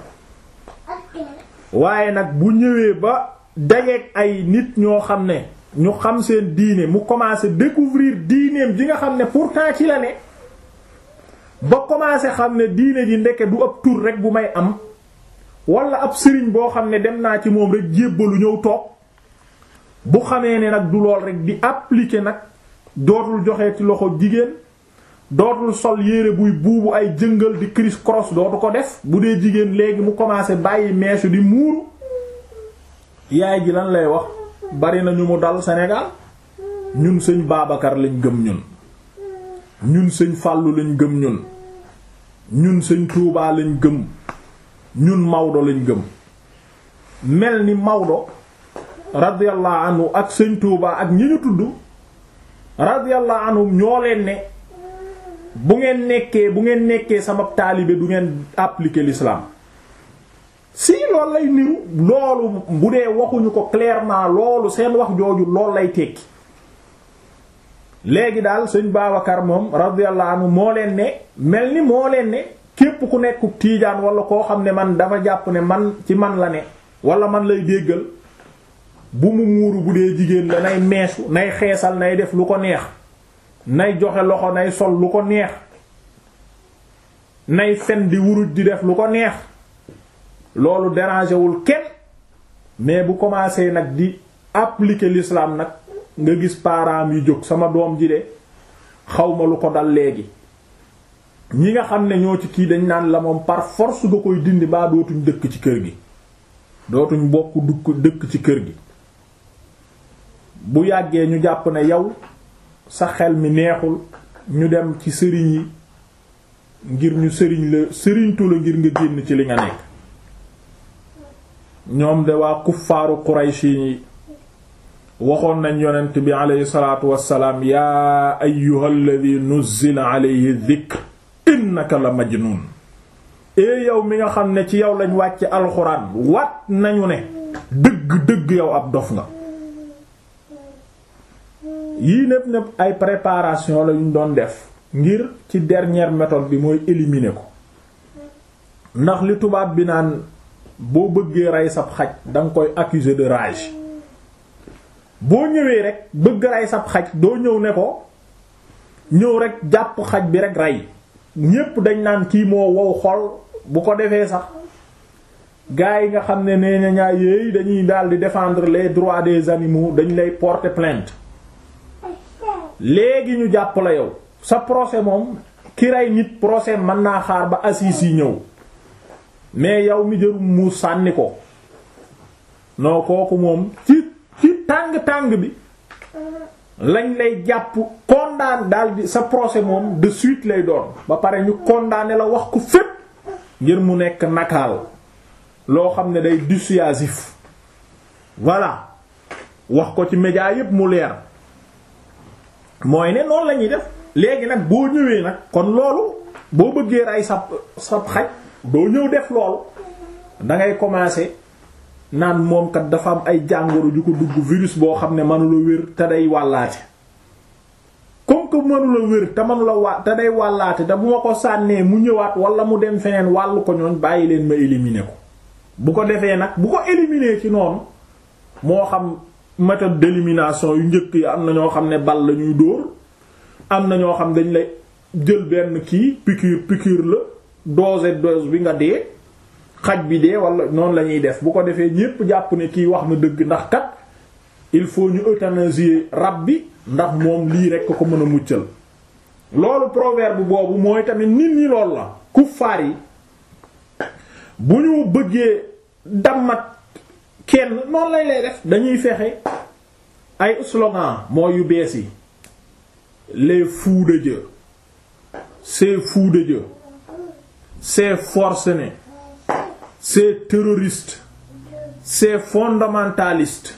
waaye nag bu ñëwee ba dajeek ay nit ñoo xam ne ñu xam seen diine mu commencé découvrir diineem ji nga xam ne pourtant ci la ne ba commencé xam ne diine ji ndeke du ab tur rek bu may am wala ab sëriñ boo xam ne dem naa ci moom rek jébbalu ñëw toog bu xamee ne nag du lool rek di appliquer nag dootul joxe ci loxo jigéen dootul sol yére buy buubu ay jëngal di criss cross dootu ko def bu dee jigéen léegi mu commencé bàyyi meesu di muuru yaay ji lan lay wax bari na ñu mu dal Sénégal ñun sëñ Babacar lañ gëm ñun ñun sëñ Fàllu lañ gëm ñun ñun sëñ Touba lañ gëm ñun Maodo lañ gëm mel ni Maodo radiyallahu anhu ak sëñ Touba ak ñi ñu tudd radiyallahu anhu ñoo leen ne bu ngeen nekkee bu ngeen nekkee sama taalibe du ngeen appliquer l'islam si loolu lay niru loolu bu dee waxuñu ko clairement loolu seen wax jooju loolu lay tekki léegi daal sëñ Babacar moom radiyallahu anhu moo leen ne mel ni moo leen ne képp ku nekk tiijaan wala koo xam ne man dafa jàpp ne man ci man la ne wala man lay déggal bu mu muuru bu dee jigéen la nay meesu nay xeesal nay def lu ko neex nay joxe loxo nay sol lu ko neex nay fen di wuruj di def lu ko neex loolu dérangé wul kenn mais bu commencé nag di appliquer l'islam nag nga gis parents yi jóg sama doom ji de xawma lu ko dal léegi ñi nga xam ne ñoo ci kii dañ naan la moom par force nga koy dindi baa dootuñ dëkk ci kër gi dootuñ bokk dukk dëkk ci kër gi bu yàggee ñu jàpp ne yow sa xel mi neexul ñu dem ci sëriñ yi ngir ñu sëriñ la sëriñtu la ngir nga génn ci li nga nekk ñoom de waa kuffaaru Quraysh yi waxoon nañ yonent bi aleyhi salaatu wassalaam yaa ayyuhal ladhi nuzzila alayhi dhikr innaka la majnun ee yow mi nga xam ne ci yow lañ wàcce alxuraan wat nañu ne dëgg dëgg yow ab dof nga yii népp népp ay préparation la ñu doon def ngir ci dernière méthode bi mooy éliminer ko ndax li tubaab bi naan boo bëggee rey sab xaj danga koy accuser de rage boo ñëwee rek bëgg rey sab xaj doo ñëw ne ko ñëw rek jàpp xaj bi rek rey ñépp dañ naan kii moo wow xol bu ko defee sax gars yi nga xam ne nee na ñaa yéey dañuy daal di défendre les droits des animaux dañ lay porter plainte léegi ñu jàpp la yow sa procès moom ki rey nit procès mën naa xaar ba assises yi ñëw mais yow mi jërum mu sànni ko non kooku moom ci ci tàng-tàng bi lañ lay jàpp condamné daal di sa procès moom de suite lay doon ba pare ñu condamné la wax ko fépp ngir mu nekk nakaal loo xam ne day dissuasif voilà wax ko ci média yépp mu leer mooy ne noonu la ñuy def léegi nag boo ñëwee nag kon loolu boo bëggee rey sa sa xaj doo ñëw def loolu da ngay commencer naan moom kat dafa am ay jàngoro ju ko dugg virus boo xam ne mënula wér te day wàllaate comme que mënula wér te mënula wa te day wàllaate te bu ma ko sànnee mu ñëwaat wala mu dem feneen wàllu ko ñooñ bàyyi leen ma éliminer ko bu ko defee nag bu ko éliminer ci noonu moo xam méthode d'élimination yu njëkk yi am na ñoo xam ne bal la ñuy dóor am na ñoo xam dañ lay jël benn kii piqûre piqûre la dose dose bi nga dee xaj bi dee wala noonu la ñuy def bu ko defee ñépp jàpp ne kii wax na dëgg ndax kat il faut ñu euthanasier rab bi ndax moom lii rekk ko mën a muccal loolu proverbe boobu mooy tamit nit ñi loolu la kuffaar yi bu ñu bëggee dammat kenn noonu lay lay def dañuy fexe ay slogan mooy yu bees yi les fous de Dieu ces fous de Dieu ces forcenés ces terroristes ces fondamentalistes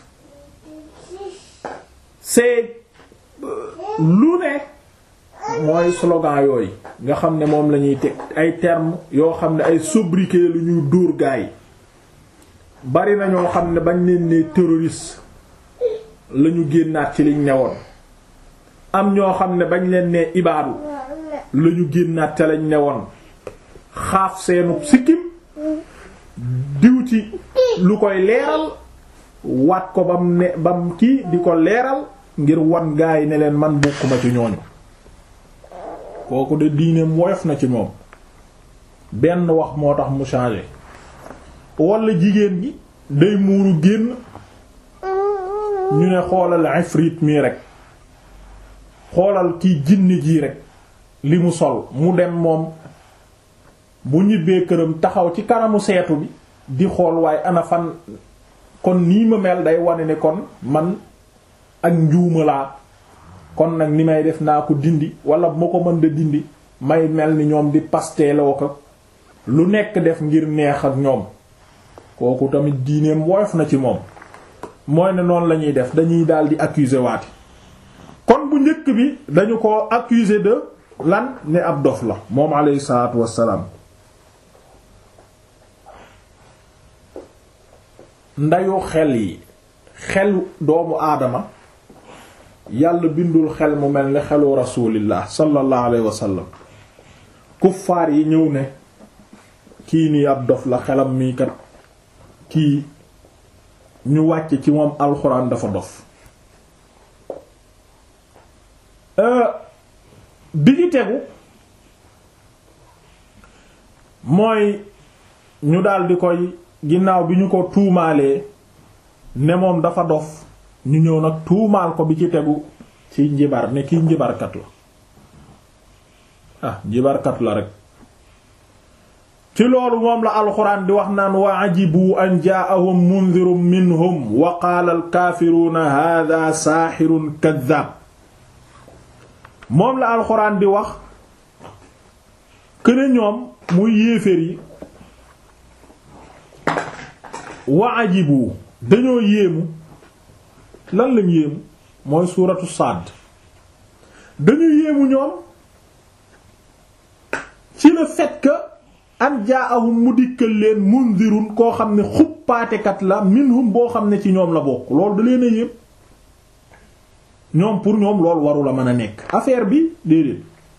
ces lu ne mooy slogan yooyu nga xam ne moom la ñuy teg ay termes yoo xam ne ay sobriquet lu ñuy dóor gaay bari na ñoo xam ne bañ leen ne terroriste la ñu génnaat ci liñ newoon am ñoo xam ne bañ leen ne ibaadu la ñu génnaat ca lañ newoon xaaf seenu sikkim diw ci lu koy leeral waat ko bam ne bam kii di ko leeral ngir wan gaa yi ne leen man bokkuma ci ñooñu kooku de diineem woyof na ci moom benn wax moo tax mu changé wala jigéen gi day muuru génn ñu ne xoolal ifrit mii rek xoolal kii jinni jii rek li mu sol mu dem moom bu ñibbee këram taxaw ci kanamu seetu bi di xool waaye ana fan kon nii ma mel day wane ne kon man ak njuuma laa kon nag ni may def naa ko dindi wala bu ma ko mën da dindi may mel ni ñoom di pasteeloo ko lu nekk def ngir neex ak ñoom kooku tamit diineem woyof na ci moom mooy ne noonu la ñuy def dañuy daal di accuser waati kon bu njëkk bi dañu ko accuser de lan ne ab dof la moom alayhi salaatu wassalaam ndayu xel yi xel doomu aadama yàlla bindul xel mu mel ni xelu rasulillah sallallahu alayhi wasallam kuffaar yi ñëw ne kii nii ab dof la xelam mii kat kii ñu wàcc ci moom alxuraan dafa dof bi ci tegu mooy ñu daldi koy ginnaaw bi ñu ko tuumaalee ne moom dafa dof ñu ñëw nag tuumaal ko bi ci tegu ci njibar ne kii njibarkat la ah njibarkat la rek ci loolu moom la alxuraan di wax naan wa ajibu an jaa'ahum mundirun minhum wa qaala alkaafiruuna haadaa saaxirun kaddaab moom la alxuraan di wax këne ñoom muy yéeféer yi wa ajibu dañoo yéemu lan lañ yéemu mooy suuratu Saad dañu yéemu ñoom ci le fait que an jaahum mu dikkal leen mundirun koo xam ne xuppaatekat la minhum boo xam ne ci ñoom la bokk loolu da leen a yéem ñoom pour ñoom loolu waru la mën a nekk affaire bi déedéet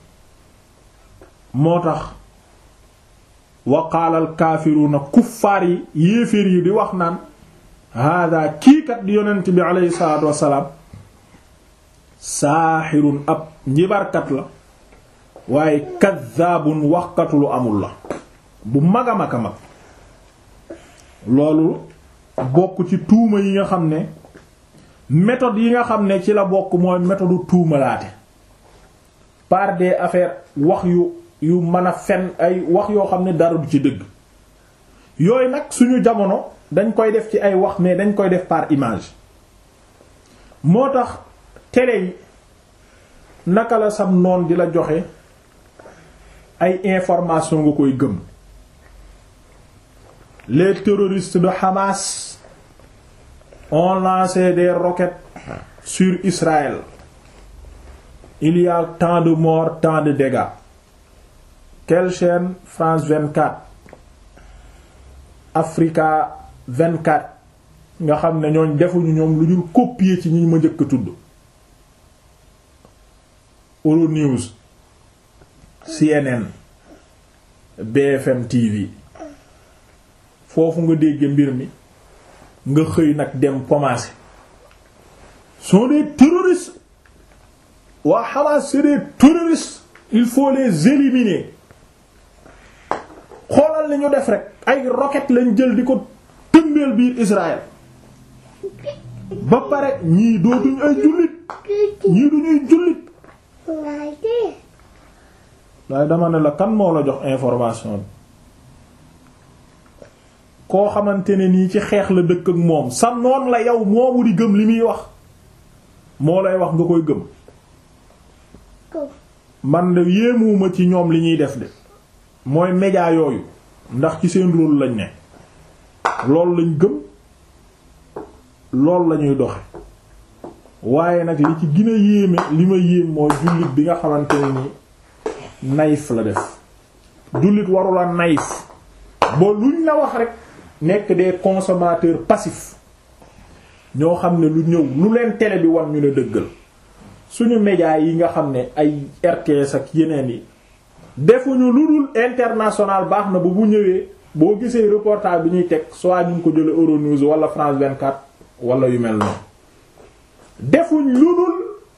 moo tax wa qaala al kaafiruuna kuffaar yi yéeféer yi di wax naan hada kiikat di yonent bi aleyhi salaatu wassalaam saaxirun ab njibarkat la waaye kaddaabun waxkatu lu amul la bu mag a mag a mag loolu bokk ci tuuma yi nga xam ne méthode yi nga xam ne ci la bokk mooy méthode tuumalaate par des affaires wax yu yu mën a fen ay wax yoo xam ne dara du ci dëgg yooyu nag suñu jamono dañ koy def ci ay wax mais dañ koy def par image moo tax télé yi naka la sam noon di la joxe ay information nga koy gëm les terroristes de Hamas ont lancé des roquettes sur Israël il y a tant de morts tant de dégâts quelle chaîne France 24 Africa 24 nga xam ne ñooñ defuñu ñoom lu dul copier ci ñi ma njëkk a tudd Euronews CNN BFM TV foofu nga dégg mbir mi nga xëy nag dem commencer sont des terroristes waa Hamas c'est des terroristes il faut les éliminer xoolal li ñu def rek ay roquettes lañ jël di ko tëmbeel biir Israël ba pare ñii dootuñ ay jullit ñii duñuy jullit waaye dama ne la kan moo la jox information bi koo xamante ne nii ci xeex la dëkk ak moom sa noon la yow moomu di gëm li muy wax moo lay wax nga koy gëm man de yéemuwuma ci ñoom li ñuy def de mooy média yooyu ndax ci seen rôle lañ ne loolu lañ gëm loolu lañuy doxe waaye nag li ci gën a yéeme li ma yéem mooy jullit bi nga xamante ne ni naïf la def jullit warula naïf ba luñ la wax rek nekk des consommateurs passifs ñoo xam ne lu ñëw lu leen télé bi wan ñu ne dëggal suñu médias yi nga xam ne ay RTS ak yeneen yi defuñu lu dul international baax na ba bu ñëwee boo gisee reportage bi ñuy teg soit ñu ngi ko jële Euronews wala France 24 wala yu mel noonu defuñ lu dul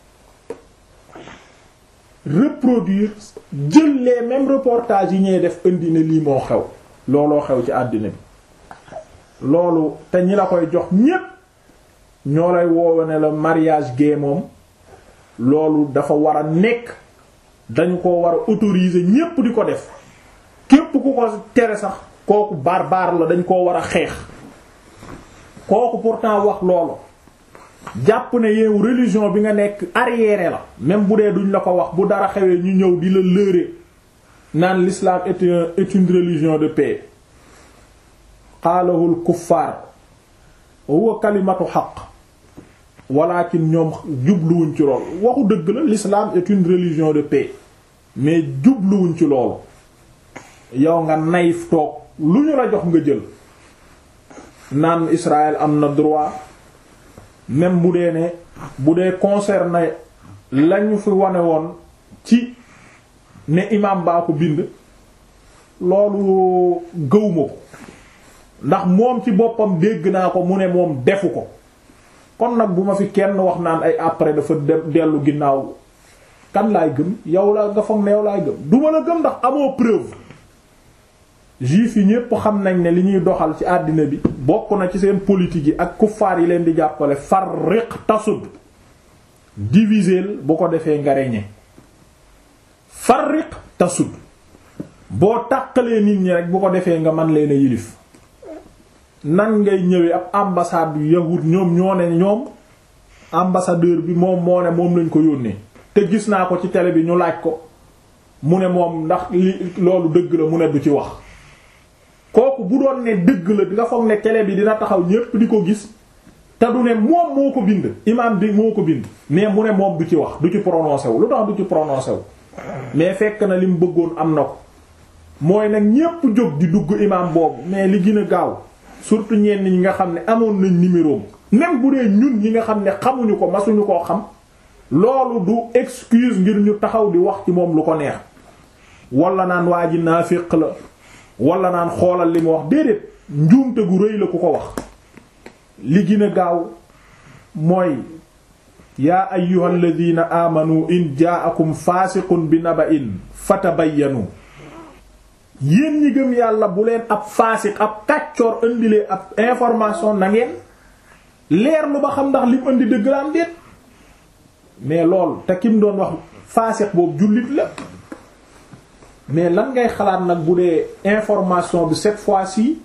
reproduire jël les mêmes reportages yi ñuy def indi ne lii moo xew looloo xew ci àddina bi loolu te ñi la koy jox ñépp ñoo lay woowe ne la mariage gay moom loolu dafa war a nekk dañu ko war a autoriser ñépp di ko def képp ku ko tere sax kooku barbare la dañ koo war a xeex kooku pourtant wax loolu jàpp ne yow religion bi nga nekk arriéré la même bu dee duñ la ko wax bu dara xewee ñu ñëw di la lëre naan l'islam est un est une religion de paix qaalahul kuffaar huwa kalimatu xaq walakin ñoom jubluwuñ ci loolu waxu dëgg la l'islam est une religion de paix mais jubluwuñ ci loolu yow nga nayif toog lu ñu la jox nga jël naan Israël am na droit même bu dee ne bu dee concerné lañu fi wane woon ci ne imam baa ko bind loolu gëwma ko ndax moom ci boppam dégg naa ko mu ne moom defu ko kon nag bu ma fi kenn wax naan ay après dafa dellu ginnaaw kan laay gëm yow la nga foog ne yow laay gëm duma la gëm ndax amoo preuve juif yi ñépp xam nañ ne li ñuy doxal ci àddina bi bokk na ci seen politique yi ak kuffaar yi leen di jàppale farriq tasud diviser bu ko defee nga reñe farriq tasud boo tàqalee nit ñi rek bu ko defee nga man leen a yilif nan ngay ñëwee ab ambassade yu yahud ñoom ñoo ne ñoom ambassadeur bi moom moo ne moom lañ ko yónnee te gis naa ko ci télé bi ñu laaj ko mu ne moom ndax li loolu dëgg la mu ne du ci wax kooku bu doon ne dëgg la nga foog ne télé bi dina taxaw ñépp di ko gis te du ne moom moo ko bind imaam bi moo ko bind mais mu ne moom du ci wax du ci prononcé wu lu tax du ci prononcé wu mais fekk na li mu bëggoon am na ko mooy nag ñépp jóg di dugg imaam boobu mais li gën a gaaw surtout ñenn ñi nga xam ne amoon nañ numéro même bu dee ñun ñi nga xam ne xamuñu ko masuñu koo xam loolu du excuse ngir ñu taxaw di wax ci moom lu ko neex wala naan waa ji naafiq la wala naan xoolal li mu wax déedéet njuumte gu rëy la ku ko wax li gën a gaaw mooy yaa ayyuhal ladina amanu in ja'akum faasiqun bi naba'in fatabayyanu yéen ñi gëm yàlla bu leen ab faasiq ab kàccoor indilee ab information na ngeen leer lu ba xam ndax lim indi dëgg la am déet mais lool te kim doon wax faasiq boobu jullit la mais lan ngay xalaat nag bu dee information bi cette fois-ci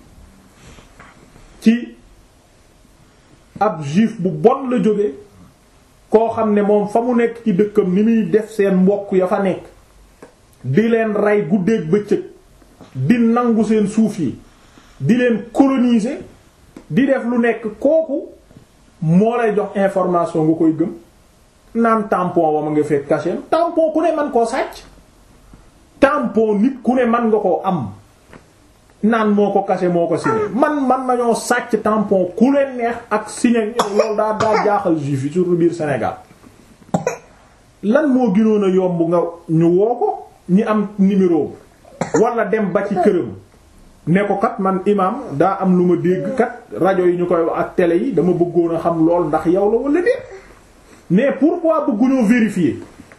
ci ab juif bu bon la jóge koo xam ne moom fa mu nekk ci dëkkam ni muy def seen mbokk ya fa nekk di leen rey guddeeg bëccëg di nangu seen suuf yi di leen coloniser di def lu nekk kooku moo lay jox information nga koy gëm naan tampon wa ma nga fekk cachet tampon ku ne man koo sàcc tampon nit ku ne man nga koo am naan moo ko cachet moo ko signé man man nañoo sàcc tampon ku leen neex ak signé loolu daa daa jaaxal juif yi surtout biir Sénégal lan moo gënoon a yomb nga ñu woo ko ñi am numéro wala dem ba ci këram ne ko kat man imam daa am lu ma dégg kat rajo yi ñu koy wax ak télé yi dama bëggoon a xam lool ndax yow la wala déet mais pourquoi bëgguñoo vérifier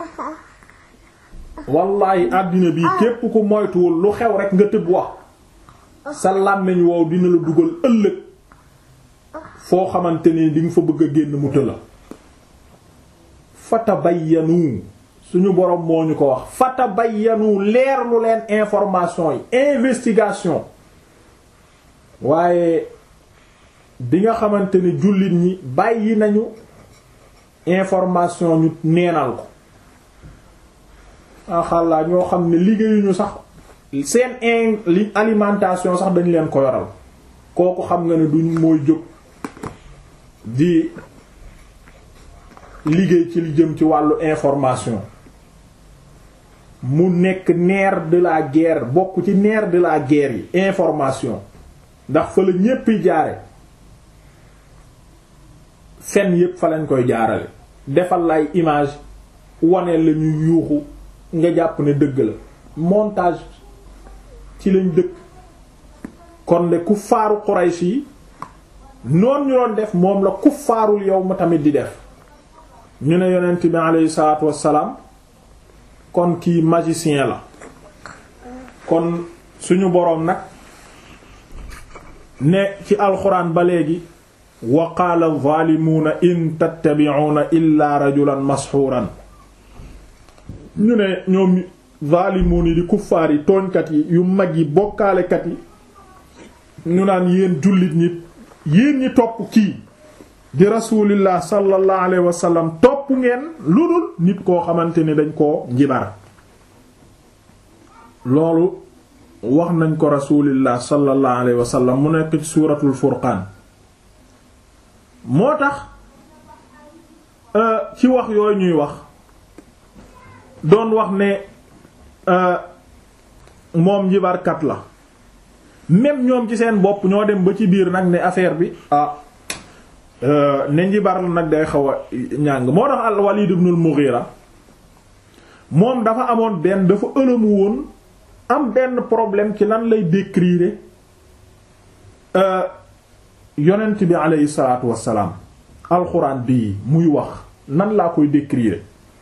wallahi àddina bi képp ku moytuwul lu xew rek nga tëb wax sa làmmiñ wow dina la dugal ëllëg foo xamante ni di nga fa bëgg a génn mu tëla fatabayyanu suñu borom moo ñu ko wax fatabayyanu leerlu leen information yi investigation waaye bi nga xamante ni jullit ñi bàyyi nañu information ñu neenal ko axalla ñoo xam ne liggéeyuñu sax seen in li alimentation sax dañu leen ko yoral kooku xam nga ne duñ mooy jóg di liggéey ci li jëm ci wàllu information mu nekk nerf de la guerre bokk ci nerf de la guerre yi information ndax fa la ñépp jaare fen yépp fa lañ koy jaarale defal lay image wane la ñu yuuxu nga jàpp ne dëgg la montage ci lañ dëkk kon de kuffaaru Quraysh yi noon ñu doon def moom la kuffaarul yow ma tamit di def ñu ne yonent bi aleyhi salaatu wassalaam kon kii magicien la kon suñu boroom nag ne ci alxuraan ba léegi wa qaala zaalimuuna in tattabi'uuna illaa rajulan masxuuran ñu ne ñoom zaalimuun yi di kuffaar yi tooñkat yi yu mag yi bokkaalekat yi ñu naan yéen jullit ñi yéen ñi topp kii di rasulillah sallallahu alayhi wa sallam topp ngeen lu dul nit koo xamante ni dañ koo njibar loolu wax nañ ko rasulillah sallallahu alayhi wa sallam mu nekk ci suuratul furqaan moo tax ci wax yooyu ñuy wax doon wax ne moom njibarkat la même ñoom ci seen bopp ñoo dem ba ci biir nag ne affaire bi ah ne njibar la nag day xaw a ñàng moo tax al Walid ibn al Mughira moom dafa amoon benn dafa ëlëmu woon am benn problème ci lan lay décrire yonent bi aleyhi salaatu wassalaam alxuraan bii muy wax nan laa koy décrire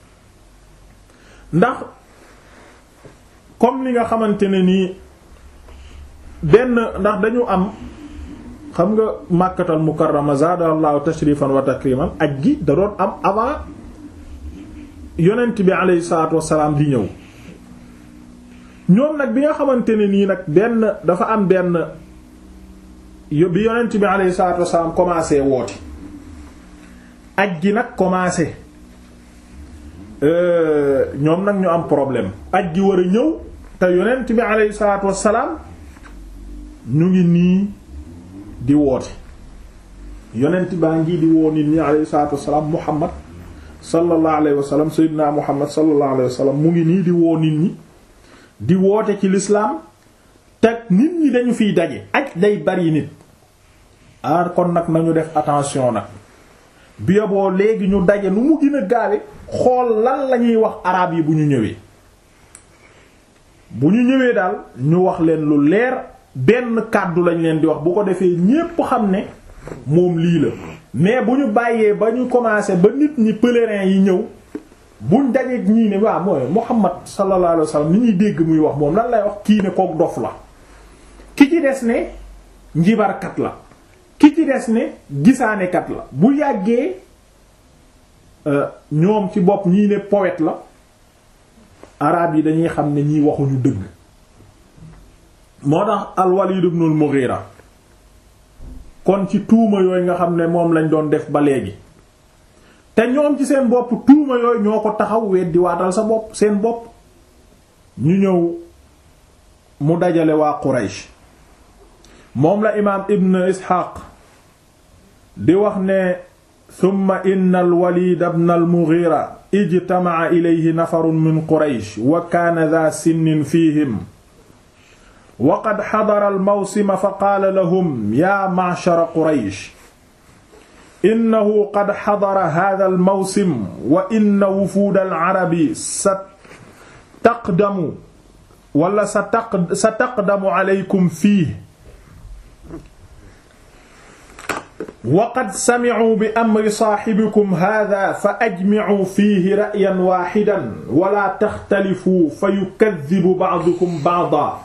ndax comme ni nga xamante ne nii benn ndax dañu am xam nga màkkatal mukarrama zaadallahu tashrifan wa takriman aj gi da doon am avant yonent bi aleyhi salaatu wassalaam di ñëw ñoom nag bi nga xamante ne nii nag benn dafa am benn bi yonent bi aleyhi salaatu wassalaam commencé woote aj gi nag commencé ñoom nag ñu am problème aj gi war a ñëw te yonent bi aleyhi salaatu wassalaam ñu ngi nii di woote yonent baa ngi di woo nit ñi aleyhi salaatu wassalaam muhammad sallallahu alayhi wa sallam sayyidina muhammad sallallahu alayhi wa sallam mu ngi nii di woo nit ñi di woote ci lislaam te nit ñi dañu fiy daje aj day bari nit aar kon nag nañu def attention nag bi yoboo léegi ñu daje nu mu gën a gaawe xool lan la ñuy wax araab yi bu ñu ñëwee bu ñu ñëwee daal ñu wax leen lu leer benn kàddu lañ leen di wax bu ko defee ñépp xam ne moom lii la mais bu ñu bàyyee ba ñu commencé ba nit ñi pèlerins yi ñëw buñ dajeeg ñii ne waaw mooy Muhammad sallallahu alayhi wasallam ni ñuy dégg muy wax moom lan lay wax kii ne kook dof la ki ci des ne njibarkat la ki ci des ne gisaanekat la bu yàggee ñoom ci bopp ñii ne poète la araab yi dañuy xam ne ñiy waxuñu dëgg moo tax al-Walid ibn al-Mughira kon ci tuuma yooyu nga xam ne moom lañ doon def ba léegi te ñoom ci seen bopp tuuma yooyu ñoo ko taxaw weddi waatal sa bopp seen bopp ñu ñëw mu dajale waa Quraysh moom la imaam Ibn Ishaq di wax ne thumma inna al-Walid ibn al-Mughira ijtama'a ilayhi nafarun min Quraysh wa kaana dha sinnin fihim wa qad hadara al-mawsima fa qaala lahum yaa ma'shara Quraysh innahu qad hadara hadha al-mawsim wa inna wufuud al-arabi sataqdamu wala sataqdamu alaykum fiihi wa qad sami'u bi amri saahibikum hadha fa ajmi'u fiihi ra'yan waahidan wa laa taxtalifuu fa yukaddibu ba'dukum ba'dan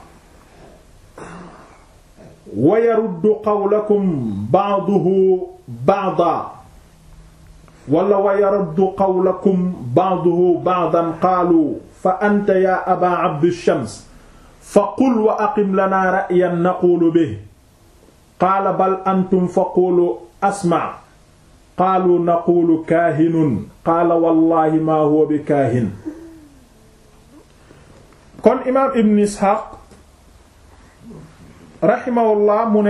wa yaruddu qawlakum ba'duhu ba'dan wala wa yaruddu qawlakum ba'duhu ba'dan qaalu fa anta yaa abaa abdi shams fa qul wa aqim lanaa ra'yan naquulu bihi qaala bal antum fa qulu asma qaalu naquulu kaahinun qaala wallaahi maa huwa bi kaahin kon imaam ibn isxaaq raximahullah mu ne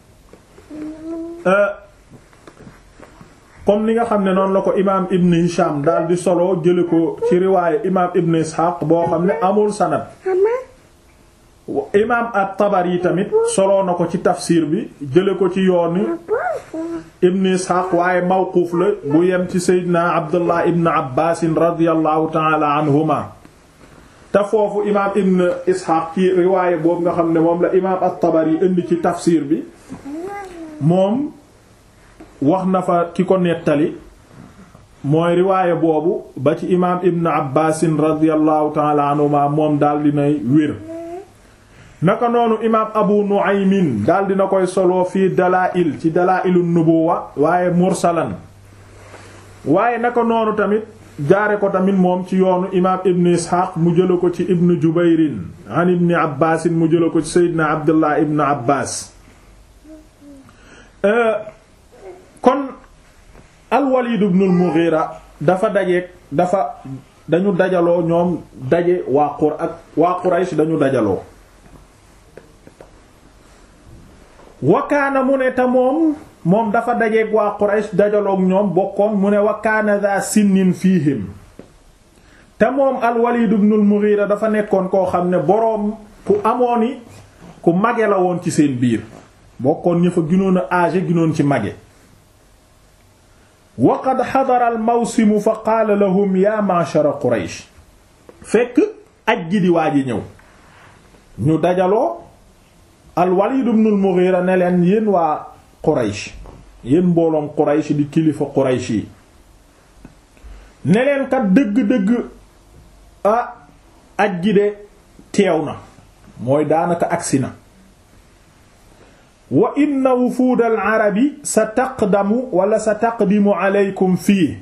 comme ni nga xam ne noonu la ko imaam ibn hisham daal di solo jële ko ci riwaaye imaam ibn isxaaq boo xam ne amul sanad imaam at-Tabari tamit soloo na ko ci tafsir bi jële ko ci yooni ibn Ishaq waaye mawquuf la bu yem ci Seydina Abdullah ibn Abbas radiyallahu ta'ala anhuma te foofu imaam ibn Ishaq ci riwaaye boobu nga xam ne moom la imaam at-Tabari indi ci tafsir bi moom wax na fa ki ko nettali mooy riwaaye boobu ba ci imaam ibn Abbas radiyallahu ta'ala anhuma moom daal dinay wér naka noonu imaam abu nu'aymin daal dina koy solo fii dalaa'il ci dalaa'ilu nubuwa waaye mursalan waaye naka noonu tamit jaare ko tamit moom ci yoonu imaam ibn isxaaq mu jëla ko ci ibn jubayrin an ibn abbaasin mu jëla ko ci seydina abdullah ibn abbaas kon al-walid ibn al-mughira dafa dajeek dafa dañu dajaloo ñoom daje waa qur ak waa quraysh dañu dajaloo wakaana mu ne te moom moom dafa dajeeg waa Quraysh dajaloog ñoom bokkoon mu ne wakaana za sinnin fiihim te moom al-Walid ibn al-Mughira dafa nekkoon koo xam ne boroom ku amooni ku mage la woon ci seen biir bokkoon ña fa ginoon a âgé ginoon ci mage wa qad xadara al-mawsimu fa qaala lahum ya ma'shara Quraysh fekk aj gi di waaji ñëw ñu dajaloo al-Walid ibn al-Mughira ne leen yéen waa Quraysh yéen mbooloom Quraysh di kilifa Quraysh yi ne leen kat dëgg-dëgg ah aj gi de teew na mooy daanaka agsi na wa inna wufuud al-arabi sa taqdamu wala sa taqdimu aleykum fii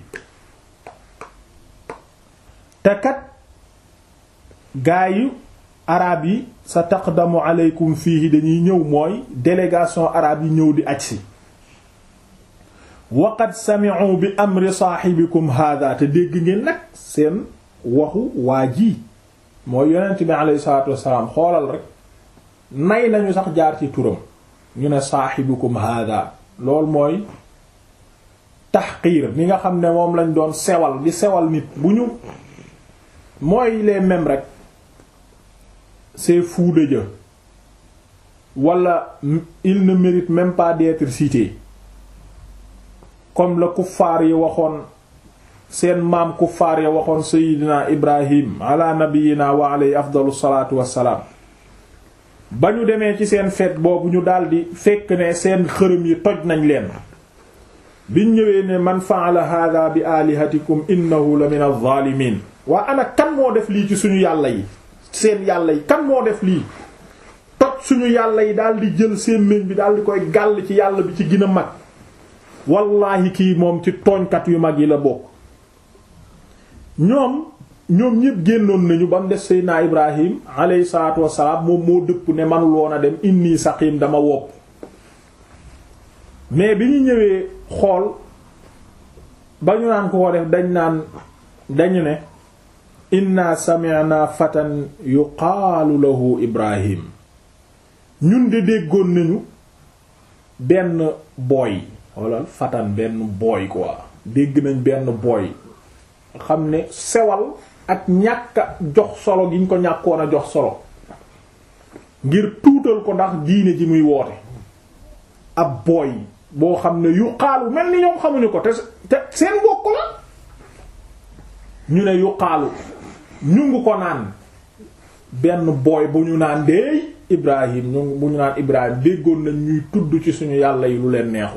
te kat gaayu arab yi sa taqdamu aleykum fii dañuy ñëw mooy délégation arabe yi ñëw di aj si wa qad sami'u bi amri saahibikum hada te dégg ngeen nag seen waxu waa ji mooy yonent bi alayhi salaatu wassalaam xoolal rek nay nañu sax jaar ci turam ñu ne saahibukum hada loolu mooy tahqiir ni nga xam ne moom lañ doon sewal di sewal nit bu ñu mooy les mêmes rek c'est fou de Dieu wala il ne mérite même pas d'être cité comme la kuffaar yi waxoon seen maam kuffaar ya waxoon sayidina ibrahim ala nabiyina wa alayhi afdalu salaatu wassalaam ba ñu demee ci seen fête boobu ñu daldi fekk ne seen xërëm yi toj nañ leen biñ ñëwee ne man fa'ala hadha bi alihatikum innahu la min adh-dhalimin waa ana kan moo def lii ci suñu yàlla yi seen yàlla yi kan moo def lii toj suñu yàlla yi daldi jël seen meñ bi daldi koy gàll ci yàlla bi ci gën a mag wallaahi kii moom ci tooñkat yu mag yi la bokk ñoom ñoom ñépp génnoon nañu ba mu def seydinaa ibrahim alayhi salaatu wassalaam moom moo dëpp ne manul woon a dem inni saqim dama wopp mais bi ñu ñëwee xool ba ñu naan ko ko def dañ naan dañu ne inna sami'na fatan yuqaalu lahu ibrahim ñun de déggoon nañu benn booy walla fatan benn booy quoi dégg nañ benn booy xam ne sewal ak ñàkk a jox solo gi ñu ko ñàkkoon a jox solo ngir tuutal ko ndax diine ji muy woote ab booy boo xam ne yuqaalu mel ni ñoom xamuñu ko te te seen bokk la ñu ne yuqaalu ñu ngi ko naan benn booy bu ñu naan deey Ibrahim ñu bu ñu naan Ibrahim déggoon nañ ñuy tudd ci suñu yàlla yi lu leen neexul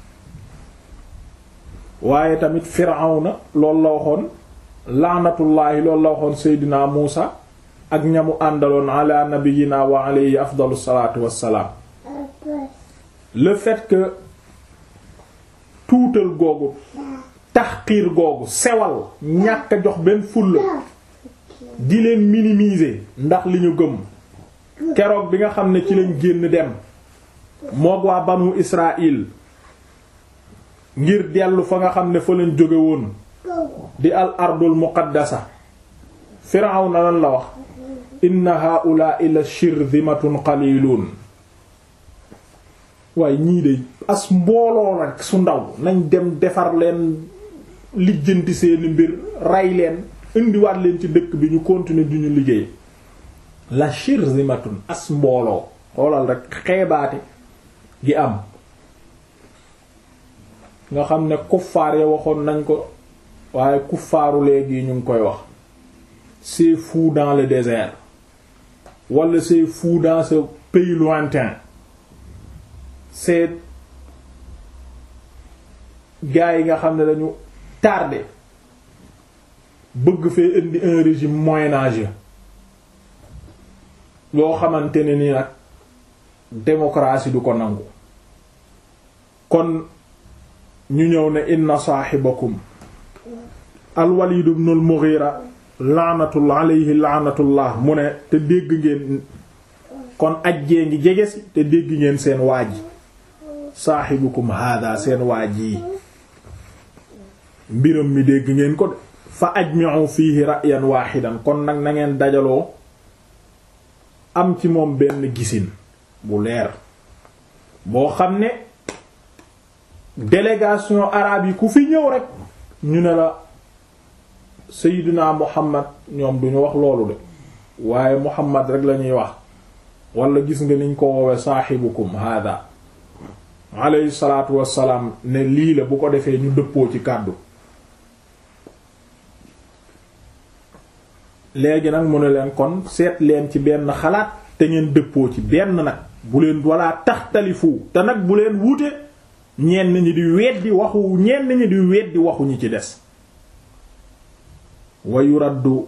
waaye tamit Firawna loolu la waxoon laanatullaahi loolu la waxoon Seydina Muusa ak ñamu àndaloon ala nabiyina wa alayhi afdalu salaatu wassalaam le fait que tuutal googu taxqiir googu sewal ñàkk a jox benn fulla di leen minimiser ndax li ñu gëm keroog bi nga xam ne ci lañ génn dem moog waa banu Israël ngir dellu fa nga xam ne fa lañ jóge woon di al ardul muqaddasa Firawna lan la wax inna haa'ulaa'i la shirzimatun qaliilun waaye ñii de as mbooloo rek su ndaw nañ dem defar leen lijjanti seeni mbir rey leen indiwaat leen ci dëkk bi ñu continuer du ñu liggéey la shirzimatun as mbooloo xoolal rek xeebaate gi am nga xam ne kuffaar ya waxoon nañ ko waaye kuffaaru léegi ñu ngi koy wax c'est fou dans le désert wala c'est fou dans ce pays lointain c'est gars yi nga xam ne dañu tardé bëgg fee indi un régime moyen-âgeux loo xamante ne ni nag démocratie du ko nangu kon ñu ñëw ne inna saaxibakum al-Walid ibn al-Mughira laanatullah alayhi laanatullah mu ne te dégg ngeen kon ajjee ngi jege si te dégg ngeen seen waaj saaxibukum hada seen waaj yi mbiram mi dégg ngeen ko de fa ajmi'u fiihi ra'yan waaxidan kon nag na ngeen dajaloo am ci moom benn gisin bu leer boo xam ne délégation arabe yi ku fi ñëw rek ñu ne la Seydina Muhammad ñoom duñu wax loolu de waaye Muhammad rek lañuy wax wala gis nga niñ ko woowe saaxibukum hada alayhi salaatu wassalaam ne lii la bu ko defee ñu dëppoo ci kàddu léegi nag mu ne leen kon seet leen ci benn xalaat te ngeen dëppoo ci benn nag bu leen walla taxtalifu te nag bu leen wuute ñenn ñi di weddi waxu ñenn ñi di weddi waxu ñi ci des wa yuraddu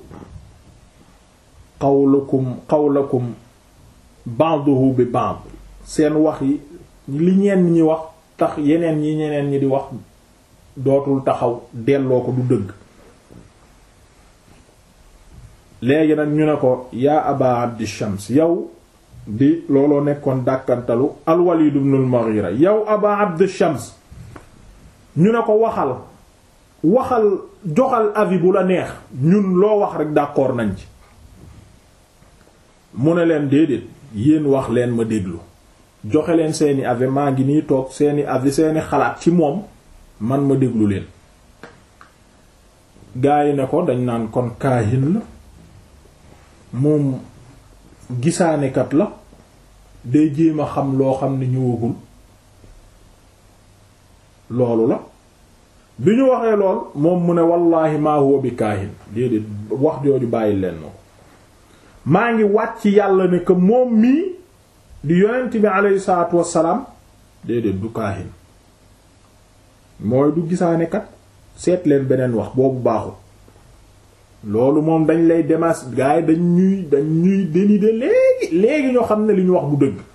qawlukum qawlakum ba'duhu bi ba'd seen wax yi li ñenn ñi wax tax yeneen ñi ñeneen ñi di wax dootul taxaw delloo ko du dëgg léegi nag ñu ne ko yaa aba abdi shams yow di looloo nekkoon dàkkantalu al walid ibn al mughira yow aba abdi shams ñu ne ko waxal waxal joxal avis bu la neex ñun loo wax rek d'accord nañ ci mu ne leen déedéet yéen wax leen ma déglu joxe leen seeni avis maa ngi nii toog seeni avis seeni xalaat ci moom man ma déglu leen gaa yi ne ko dañ naan kon kaahin la moom gisaanekat la day jéem a xam loo xam ne ñëwagul loolu la bi ñu waxee lool moom mu ne wallaahi maa huwa bi kaahin déedéet wax jooju bàyyi leen na ko maa ngi wàcc yàlla ne que moom mii di yonent bi aleyhi salaatu wassalaam déedéet du kaahin mooy du gisaanekat seet leen beneen wax boobu baaxul loolu moom dañ lay demas gaay dañ ñuy dañ ñuy dénider léegi léegi ñoo xam ne li ñu wax bu dëgg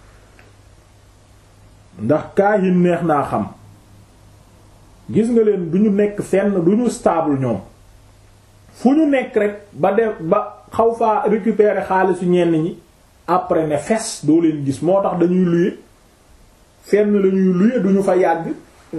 ndax kaahin neex naa xam gis nga leen du ñu nekk fenn du ñu stable ñoom fu ñu nekk rek ba def ba xaw faa récupérer xaalisu ñenn ñi après ne fes doo leen gis moo tax dañuy luye fenn la ñuy luye duñu fa yàgg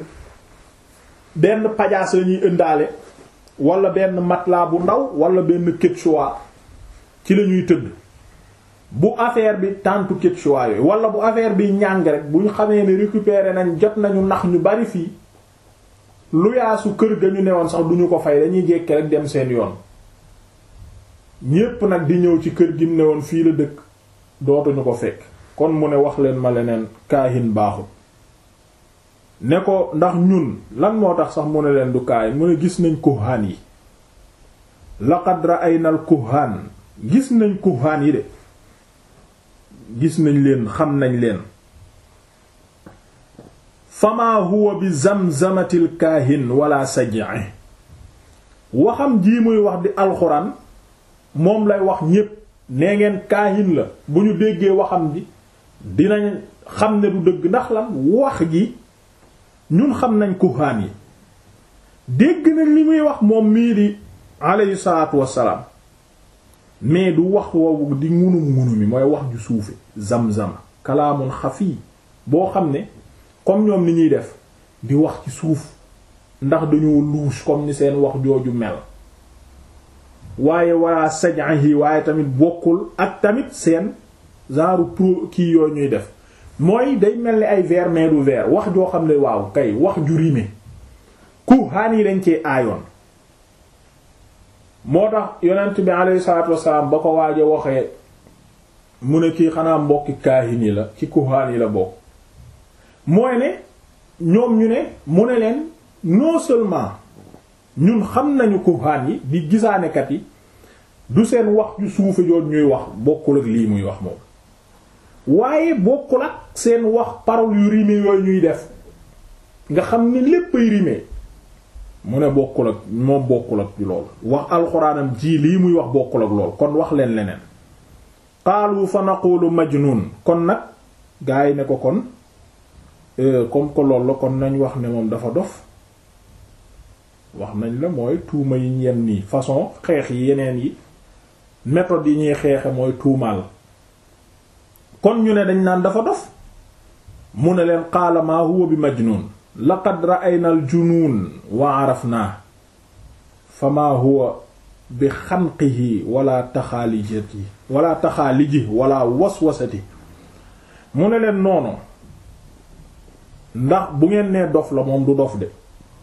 benn pajaas la ñuy ëndaale wala benn matelas bu ndaw wala benn quechua ci la ñuy tëdd bu affaire bi tàntu quechua yooyu wala bu affaire bi ñàng rek bu ñu xamee ne récupérer nañ jot nañu nax ñu bari fii lu yaasu kër ga ñu newoon sax duñu ko fay dañuy jékki rek dem seen yoon ñépp nag di ñëw ci kër gi mu newoon fii la dëkk dootuñu ko fekk kon mu ne wax leen ma leneen kaahin baaxul ne ko ndax ñun lan moo tax sax mu ne leen du kaahin mu ne gis nañ kuhaan yi laqad ra'ayna al kuhaan gis nañ kuhaan yi de gis nañ leen xam nañ leen fama huwa bi zamzamatil kaahin wala saj'i waxam jii muy wax di alxuraan moom lay wax ñépp nee ngeen kaahin la bu ñu déggee waxam ji dinañ xam ne du dëgg ndax lan wax ji ñun xam nañ kuhaan yi dégg nañ li muy wax moom mii di alayhi salaatu wassalaam mais du wax woowu di ngunum ngunu mi mooy wax ju suufe zamzama kalaamun xafi boo xam ne comme ñoom ni ñuy def di wax ci suuf ndax dañoo louche comme ni seen wax jooju mel waaye waa saj'ihi waaye tamit bokkul ak tamit seen genre pro kii yooyu ñuy def mooy day mel ni ay vers mais du vers wax joo xam ne waaw kay wax ju rime kuhaan yi dañ cee aayoon moo tax yonent bi alayhi salaatu wassalaam ba ko waaje waxee mu ne kii xanaa mbokki kaahin yi la ci kuhaan yi la bokk mooy ne ñoom ñu ne mu ne leen non seulement ñun xam nañu kuhaan yi di gisaanekat yi du seen wax ju suufe joon ñuy wax bokkul ak lii muy wax moom waaye bokkul ak seen wax parole yu rime yooyu ñuy def nga xam ni léppay rime mu ne bokkul ak moom bokkul ak lool wax alxuraanam ji lii muy wax bokkul ak lool kon wax leen leneen qaalu fa naqulu majnun kon nag gaa yi ne ko kon comme que loolu la kon nañ wax ne moom dafa dof wax nañ la mooy tuuma yi ñem nii façon xeex yi yeneen yi méthode yi ñuy xeexe mooy tuumaal kon ñu ne dañ naan dafa dof mu ne leen qaala maa huwa bi majnun laqad ra'ayna al junuun wa arafnaa fa maa huwa bi xanqihi wala taxaalijati wala taxaaliji wala waswasati mu ne leen noonu ndax bu ngeen nee dof la moom du dof de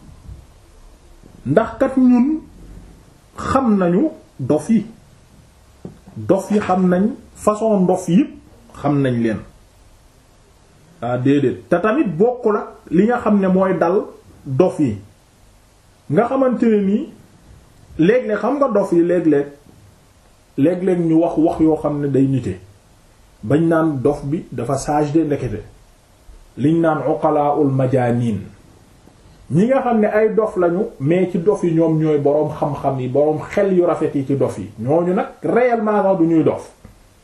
ndax kat ñun xam nañu dof yi dof yi xam nañ façon dof yépp xam nañ leen ah déedéet te tamit bokku la li nga xam ne mooy dal dof yi nga xamante ne nii léeg-léeg xam nga dof yi léeg-léeg léeg-léeg ñu wax wax yoo xam ne day nite bañ naan dof bi dafa sage de ndekete liñ naan uqalaul majanin ñi nga xam ne ay dof lañu mais ci dof yi ñoom ñooy boroom xam-xam yi boroom xel yu rafet yi ci dof yi ñooñu nag réellement sax du ñuy dof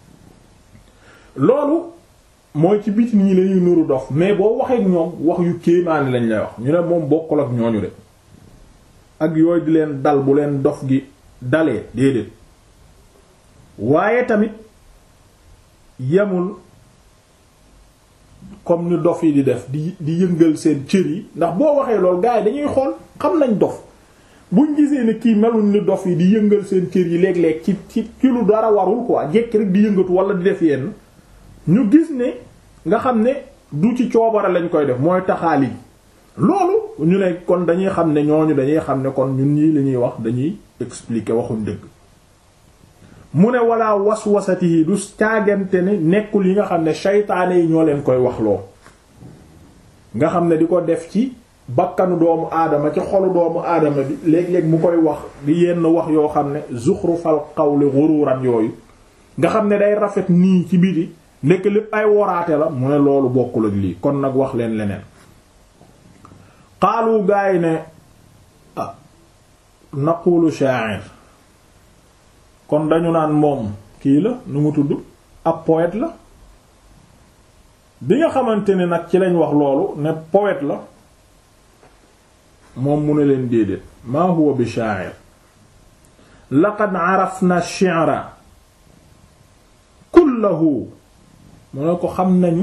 loolu mooy ci biti ñi lañuy nuru dof mais boo waxee ak ñoom wax yu kéemaani lañ lay wax ñu ne moom bokkul ak ñooñu de ak yooyu di leen dal bu leen dof gi dalee déedéet waaye tamit yemul comme ni dof yi di def di di yëngal seen cër yi ndax boo waxee loolu gars yi dañuy xool xam nañ dof buñ gisee ne kii meluñ ni dof yi di yëngal seen cër yi léeg-léeg ci ci ci lu dara warul quoi jekki rek di yëngatu wala di def yenn ñu gis ne nga xam ne du ci coobara lañ koy def mooy taxaali loolu ñu ne kon dañuy xam ne ñooñu dañuy xam ne kon ñun ñii li ñuy wax dañuy expliquer waxuñ dëgg mu ne walla waswasati yi du caagante ne nekkul yi nga xam ne saytaane yi ñoo leen koy wax loo nga xam ne di ko def ci bakkanu doomu aadama ci xolu doomu aadama bi léeg-léeg mu koy wax di yenn wax yoo xam ne zuxrufal qawli ghururan yooyu nga xam ne day rafet nii ci biti nekk lépp ay woraate la mu ne loolu bokkul ak lii kon nag wax leen leneen xaalu gaay ne ah naqulu sha'ir kon dañu naan moom kii la nu mu tudd ab poète la bi nga xamante ne nag ci lañ wax loolu ne poète la moom mu ne leen déedéet maa huwa bi sha'ir laqad arafna ash-shi'ra kullahu mu ne ko xam nañu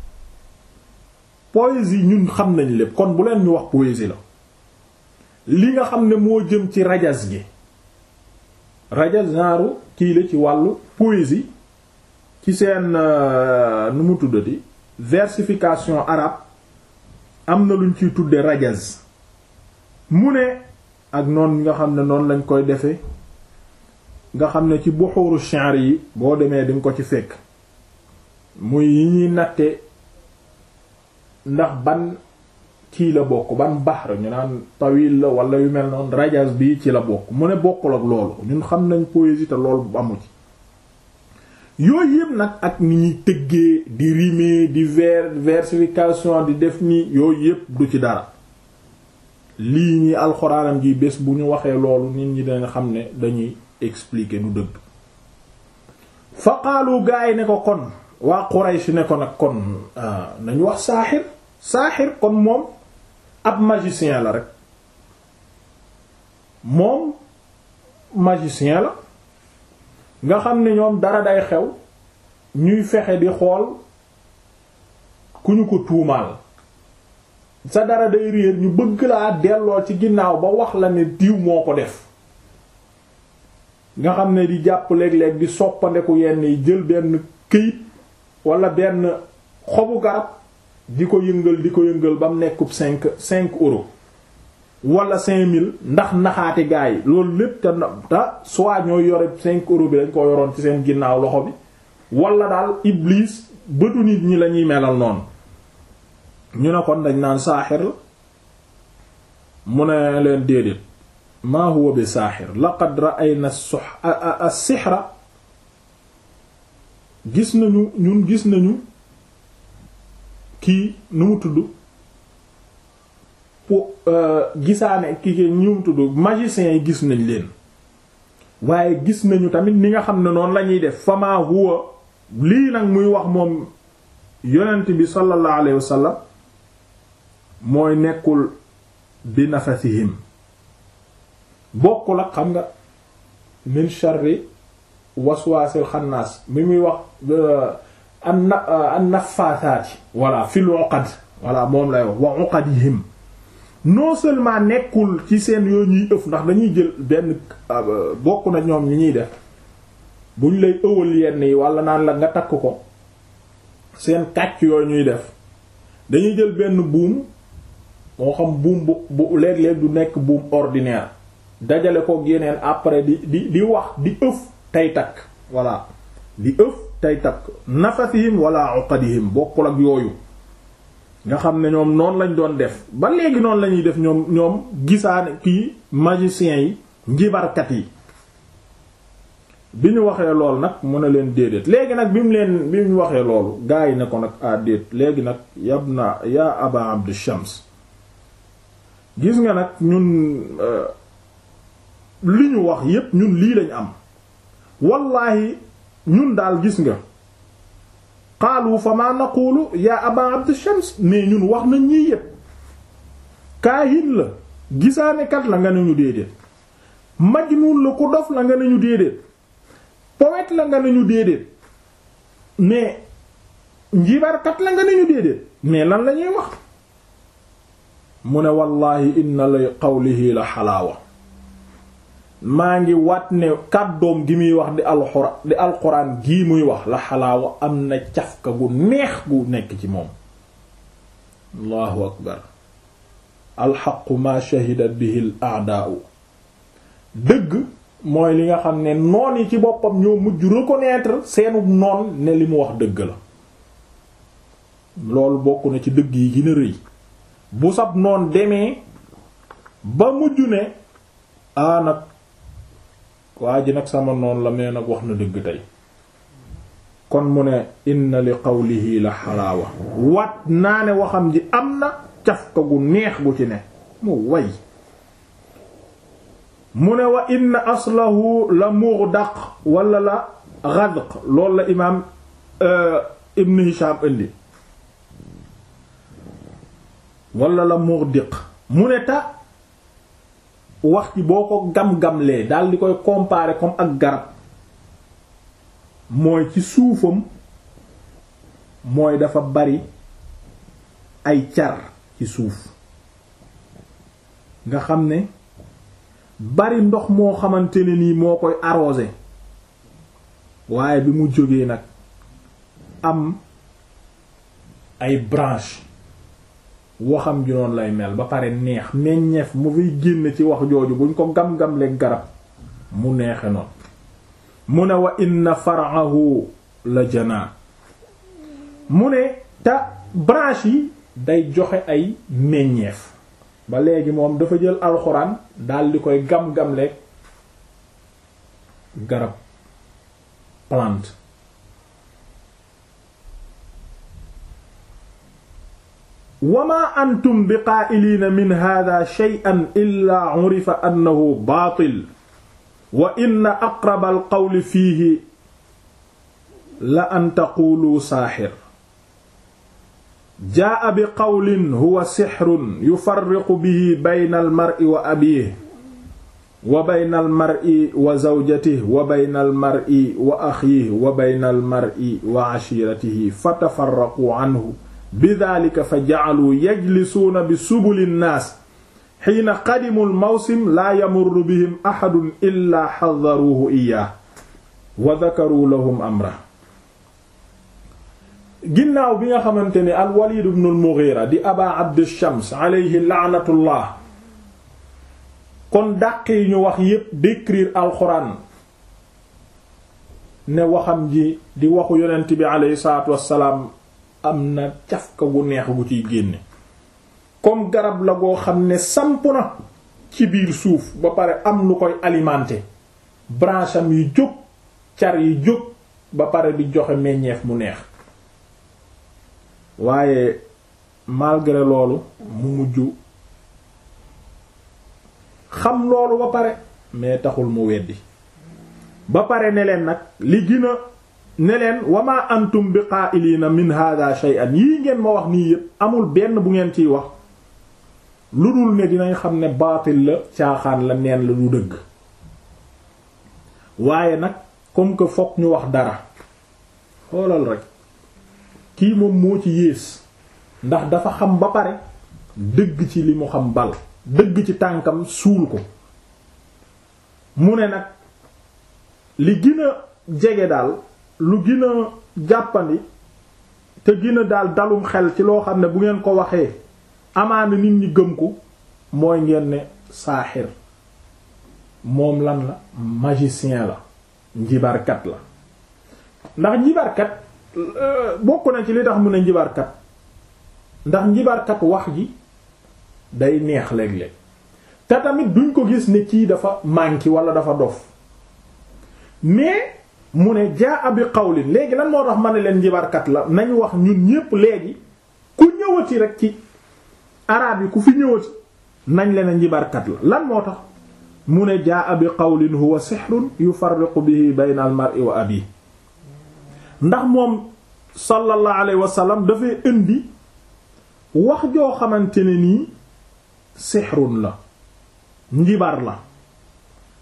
poésie ñun xam nañ lépp kon bu leen ñu wax poésie la li nga xam ne moo jëm ci rajas gi rajas genre kii la ci wàllu poésie ci seen nu mu tuddati versification arabe am na luñ ciy tudde rajas mu ne ak noon nga xam ne noonu lañ koy defee nga xam ne ci buxuru shi'r yi boo demee dinga ko ci fekk muy yi ñuy natte ndax ban kii la bokk ban bahr ñu naan tawil la wala yu mel noonu rajaz bi ci la bokk mu ne bokkul ak loolu ñun xam nañ poésie te loolu bu amu ci yooyu yëpp nag ak ni ñuy tëggee di rimer di vers versification di def ni yooyu yëpp du ci dara lii ñi alxuraanam ji bés bu ñu waxee loolu nit ñi dañ xam ne dañuy expliquer du dëgg fa qaalu gaa yi ne ko kon waa Quraysh ne ko nag kon nañu wax saaxir saaxir kon moom ab magicien la rek moom magicien la nga xam ne ñoom dara day xew ñuy fexe di xool ku ñu ko tuumaal sa dara day réer ñu bëgg laa delloo ci ginnaaw ba wax la ne diw moo ko def nga xam ne di jàpp léeg-léeg di soppandeku yenn yi jël benn këyit wala benn xobu garab di ko yëngal di ko yëngal ba mu nekkub cinq cinq euros wala cinq mille ndax naxaati gaa yi loolu lépp te te soit ñooy yore cinq euros bi dañ ko yoroon ci seen ginnaaw loxo bi wala daal iblis bëtu nit ñi lañuy melal noonu ñu ne kon dañ naan saaxir la mu ne leen déedéet maa huwa bi saaxir laqad ra'ayna as-sihra gis nañu ñun gis nañu kii nu mu tudd po gisaane kii ñu mu tudd magiciens yi gis nañ leen waaye gis nañu tamit ni nga xam ne noonu lañuy def fama huwa lii nag muy wax moom yonent bi sallallahu alayhi wasallam mooy nekkul bi nafasihim bokkul ak xam nga min sharri waswaasil xannaas mi muy wax an an nafaasaati walla fil uqad walla moom lay wax wa uqadihim non seulement nekkul ci seen yoo ñuy ëf ndax dañuy jël benn bokk na ñoom ñi ñuy def buñ lay ëwal yenn yi walla naan la nga takk ko seen kàcc yooyu ñuy def dañuy jël benn buum moo xam buum bu bu léeg-léeg du nekk buum ordinaire dajale ko yeneen après di di di wax di ëf tey takk voilà di ëf tey takk nafasihim wala uqadihim bokkul ak yooyu nga xam ne ñoom noonu lañ doon def ba léegi noonu lañuy def ñoom ñoom gisaane kii magiciens yi njibarkat yi bi ñu waxee lool nag mu ne leen déedéet léegi nag bi mu leen bi mu waxee loolu gaa yi ne ko nag ah déet léegi nag yab na yaa aba abdu shams gis nga nag ñun li ñu wax yépp ñun lii lañ am wallaahi ñun daal gis nga qaalu fa ma naqulu yaa aba abd shams mais ñun wax nañ ñii yépp kaahin la gisaanekat la nga ne ñu déedéet majnuun la ku dof la nga ne ñu déedéet poète la nga ne ñu déedéet mais njibarkat la nga ne ñu déedéet mais lan la ñuy wax mu ne wallahi inna li qawlihi la xalaawa maa ngi wat ne kàddoom gi muy wax di alxuraan di alxuraan gii muy wax la xalaawa am na cafka gu neex gu nekk ci moom allahu akbar alxaqu ma shahidat bihi al a'daa'u dëgg mooy li nga xam ne noon yi ci boppam ñoo mujj reconnaître seenu noon ne li mu wax dëgg la loolu bokk na ci dëgg yi gën a rëy bu sab noon demee ba mujj ne a nag waa ji nag sama noon la mais nag wax na dëgg tey kon mu ne inna li qawlihi la xalaawa wat naa ne waxam ji am na cafka gu neex gu ci ne mu way mu ne wa inna aslahu la mughdaq wala la ghadq loolu la imaam ibn Hisham indi wala la mughdiq mu ne ta wax ci boo ko gam-gamlee daal di koy comparer comme ak garab mooy ci suufam mooy dafa bari ay car ci suuf nga xam ne bari ndox moo xamante ne nii moo koy arrosé waaye bi mu jógee nag am ay branche waxam ji noonu lay mel ba pare neex meññeef mu fiy génn ci wax jooju buñ ko gam-gamle garab mu neexe noonu mu ne wa inna far'ahu la janaa mu ne te branche yi day joxe ay meññeef ba léegi moom dafa jël alxuraan dal di koy gam-gamle garab plante wama antum bi qaa'iliina min hada shay'an illa urifa annahu baatil wa inna aqraba alqawli fiihi la an taqulu saaxir jaa bi qawlin huwa sixrun yufarriqu bihi bayna almar'i wa abiihi wa bayna almar'i wa zawjatihi wa bayna almar'i wa axiihi wa bayna almar'i wa ashiiratihi fatafarraquu anhu bidaalika fa ja'aluu yajlisuuna bi subuli nnaas xiina qadimu lmawsim laa yamurru bihim axadun illaa xadaruuhu iyaah wa dakaruu lahum amra ginnaaw bi nga xamante ne alwalid ibn al-Mughira di aba abd shams alayhi laanatullah kon dàq yi ñu wax yépp décrire alxuraan ne waxam ji di waxu yonent bi alayhi salaatu wassalaam am na cafka gu neex gu ciy génne comme garab la goo xam ne samp na ci biir suuf ba pare am lu koy alimenter branche am yi jóg car yi jóg ba pare di joxe meññeef mu neex waaye malgré loolu mu mujj xam loolu ba pare mais taxul mu weddi ba pare ne leen nag li gën a ne leen wama antum bi qaa'iliina min hadha shay'an yii ngeen ma wax nii yépp amul benn bu ngeen ciy wax lu dul ne dinañ xam ne baatil la caaxaan la neen la du dëgg waaye nag comme que fokk ñu wax dara xoolal rek kii moom moo ci yées ndax dafa xam ba pare dëgg ci li mu xam bal dëgg ci tànkam suul ko mu ne nag li gën a jege daal lu gën a jàppandi te gën a daal dalum xel ci loo xam ne bu ngeen ko waxee amaana nit ñi gëm ko mooy ngeen ne saaxir moom lan la magicien la njibarkat la ndax njibarkat bokk na ci li tax mu ne njibarkat ndax njibarkat wax ji day neex léeg-léeg te tamit duñ ko gis ne kii dafa manqué wala dafa dof mais mu ne jaa bi qawlin léegi lan moo tax ma ne leen njibarkat la nañ wax ñun ñépp léegi ku ñëwati rek ci araab yi ku fi ñëwati nañ leen njibarkat la lan moo tax mu ne jaa bi qawlin huwa sihrun yufarriqu bihi bayna al mar'i wa abi ndax moom sallallahu alayhi wa sallam dafay indi wax joo xamante ne nii sihrun la njibar la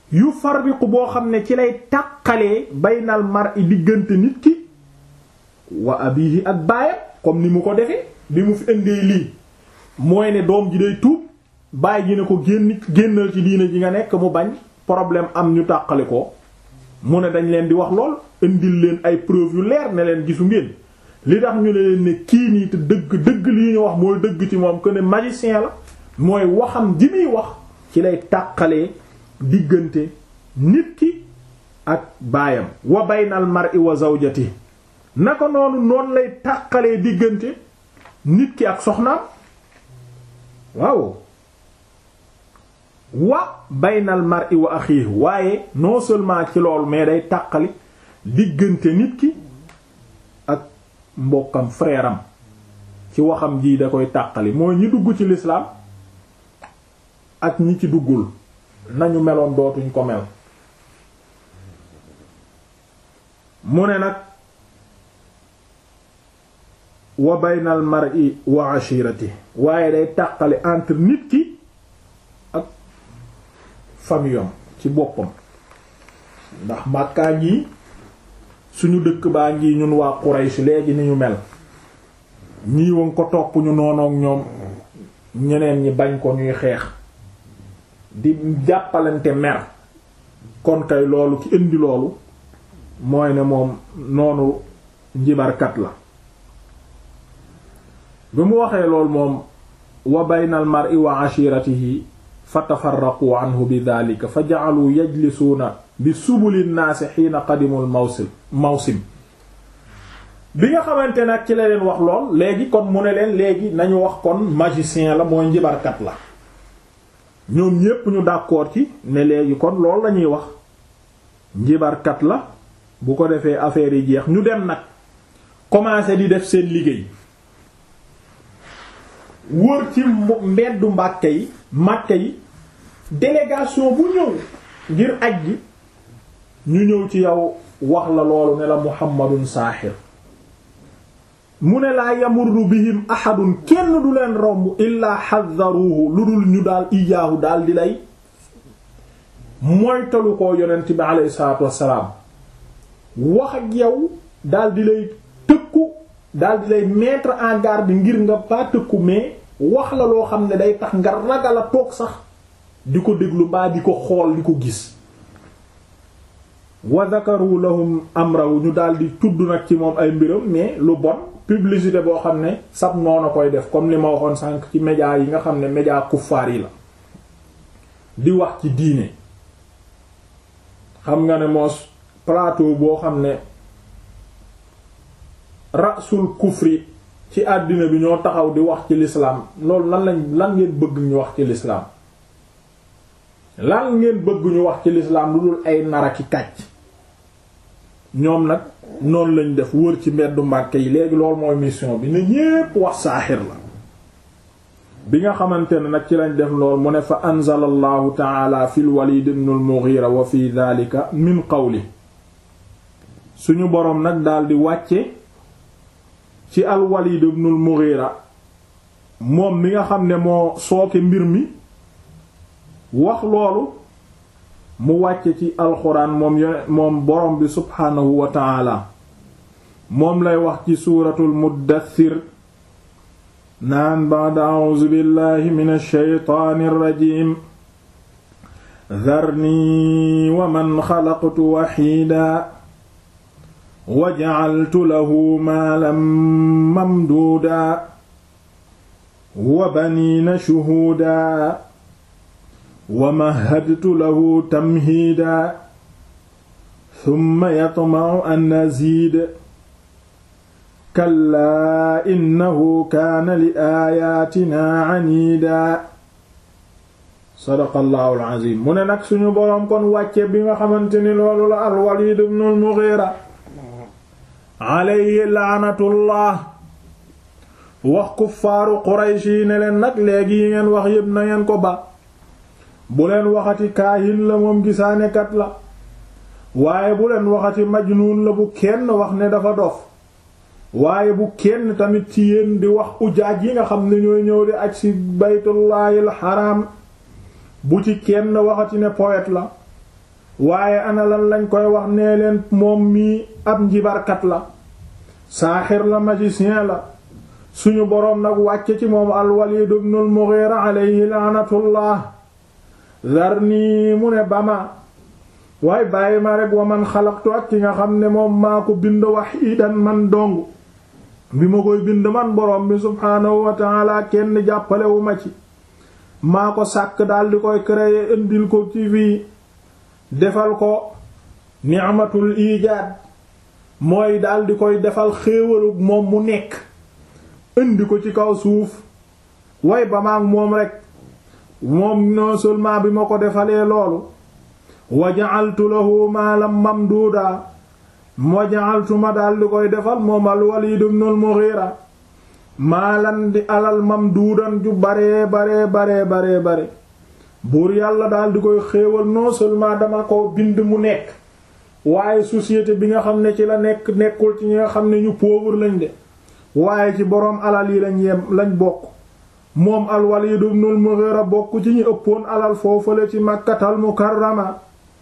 yufarriqu boo xam ne ci lay tàqalee baynal mar'i diggante nit ki wa abihi ak baayam comme ni mu ko defee bi mu fi indee lii mooy ne doom ji day tuub baay ji ne ko génn génnal ci diina ji nga nekk mu bañ problème am ñu tàqali ko mu ne dañ leen di wax lool indil leen ay preuve yu leer ne leen gisu ngeen li tax ñu ne leen ne kii nii te dëgg dëgg li ñu wax mooy dëgg ci moom que ne magicien la mooy waxam ji muy wax ci lay tàqalee diggante nit ki ak baayam wa baynal mar'i wa zawjati naka noonu noonu lay tàqalee diggante nit ki ak soxnaam waaw wa baynal mar'i wa akhihi waaye non seulement ci loolu mais day tàqali diggante nit ki ak mbokkam frère am ci waxam ji da koy tàqali mooy ñi dugg ci l'islam ak ñi ci duggul nañu meloon dootuñ ko mel mu ne nag wa baynal mar'i wa ashirati waaye day tàqali entre nit ki ak famille ci boppam ndax màkkaa ngi suñu dëkk baa ngi ñun waa Quraysh léegi ni ñu mel ñii woon ko topp ñu noonook ñoom ñeneen ñi bañ ko ñuy xeex di jàppalante mer kon kay loolu ki indi loolu mooy ne moom noonu njibarkat la bi mu waxee lool moom wa baynal mar'i wa ashiratihi fa tafarraqu anhu bi dhalika fa ja'alu yajlisuuna bi subuli naasi xiina qadimul mawsim mawsim bi nga xamante nag ci la leen wax lool léegi kon mu ne leen léegi nañu wax kon magicien la mooy njibarkat la ñoom ñépp ñu d'accord ci ne léegi kon lool lañuy wax njibarkat la bu ko defee affaire yi jeex ñu dem nag commencer di def seen liggéey wër ci mbeddu mbàkke yi màkke yi délégation bu ñëw ngir aj gi ñu ñëw ci yow wax la loolu ne la muhammadun saaxir mu ne laa yamurru bihim ahadun kenn du leen romb illaa xaddaruhu lu dul ñu daal iyaahu daal di lay moytalu ko yonent bi aleyhi salaatu wassalaam wax ak yow daal di lay tëkku daal di lay mettre en garde ngir nga pas tëkku mais wax la loo xam ne day tax nga ragal a toog sax di ko déglu mbaa di ko xool di ko gis wa zakaru lahum amrahu ñu daal di tudd nag ci moom ay mbiram mais lu bon publicité boo xam ne sab noonu koy def comme li ma waxoon sànq ci média yi nga xam ne média kuffaar yi la di wax ci diine xam nga ne moos plateau boo xam ne rasul kufri ci àddina bi ñoo taxaw di wax ci l'islam loolu lan lañ lan ngeen bëgg ñu wax ci l'islam lan ngeen bëgg ñu wax ci l'islam lu dul ay naraki kàcc ñoom nag noonu lañ def wër ci mbeddu Mbàkke yi léegi loolu mooy mission bi ne ñépp wax saaxir la bi nga xamante ne nag ci lañ def lool mu ne fa anzala allahu taala fi lwalid ibn al-Mughira wa fi dhalika min qawli suñu boroom nag daldi wàcce ci al-Walid ibn al-Mughira moom mi nga xam ne moo sooke mbir mi wax loolu mu wàcce ci alxuraan moom yone moom borom bi subhaanahu wa taala moom lay wax ci suuratul muddathir naan ba'da a'uuzu billahi minash shaytaanir rajiim dharnii wa man xalaqtu waxiida wa ja'altu lahu maalan mamduuda wa baniina shuhuuda wa mahadtu lahu tamhiida thumma yatma'u an aziid kallaa innahu kaana li aayaatinaa aniida sadaqallahu al-aziim mu ne nag suñu boroom kon wàcce bi nga xamante ni loolu la al-Waliid ibn al-Mughiira alayhi laanatullah wax kuffaaru Quraysh yi ne leen nag léegi yi ngeen wax yépp na ngeen ko ba bu leen waxati kaahin la moom gisaanekat la waaye bu leen waxati majnuun la bu kenn wax ne dafa dof waaye bu kenn tamit ci yéen di wax ujaaj yi nga xam ne ñooy ñëw di aj ci baytullaahil xaraam bu ci kenn waxati ne poète la waaye ana lan lañ koy wax nee leen moom mii ab njibarkat la saaxir la magicien la suñu boroom nag wàcce ci moom al-Walid ibn al-Mughira alayhi laanatullah zarni mu ne bama waaye bàyyi ma rek wa man xalaqtu ak ki nga xam ne moom maa ko bind wahidan man dong bi ma koy bind man boroom bi subhaanahu wa ta'ala kenn jàppalewu ma ci maa ko sàkk daal di koy créer indil ko ci fii defal ko ni'matul ijaad mooy daal di koy defal xéewalug moom mu nekk indi ko ci kaw suuf way ba maag moom rek moom non seulement bi ma ko defalee loolu wa ja'altu lahu maalam mamduuda wa ja'altu ma daal di koy defal moom al Walid ibn al Mughira maalan di alal mamduudan ju baree baree baree baree bare buur yàlla daal di koy xéewal non seulement dama ko bind mu nekk waaye société bi nga xam ne ci la nekk nekkul ci ñi nga xam ne ñu pauvre lañ de waaye ci boroom alal yi lañ yem lañ bokk moom al Walid ibn al Mughira bokk ci ñi ëppoon alal foofale ci Makkatal Mukarrama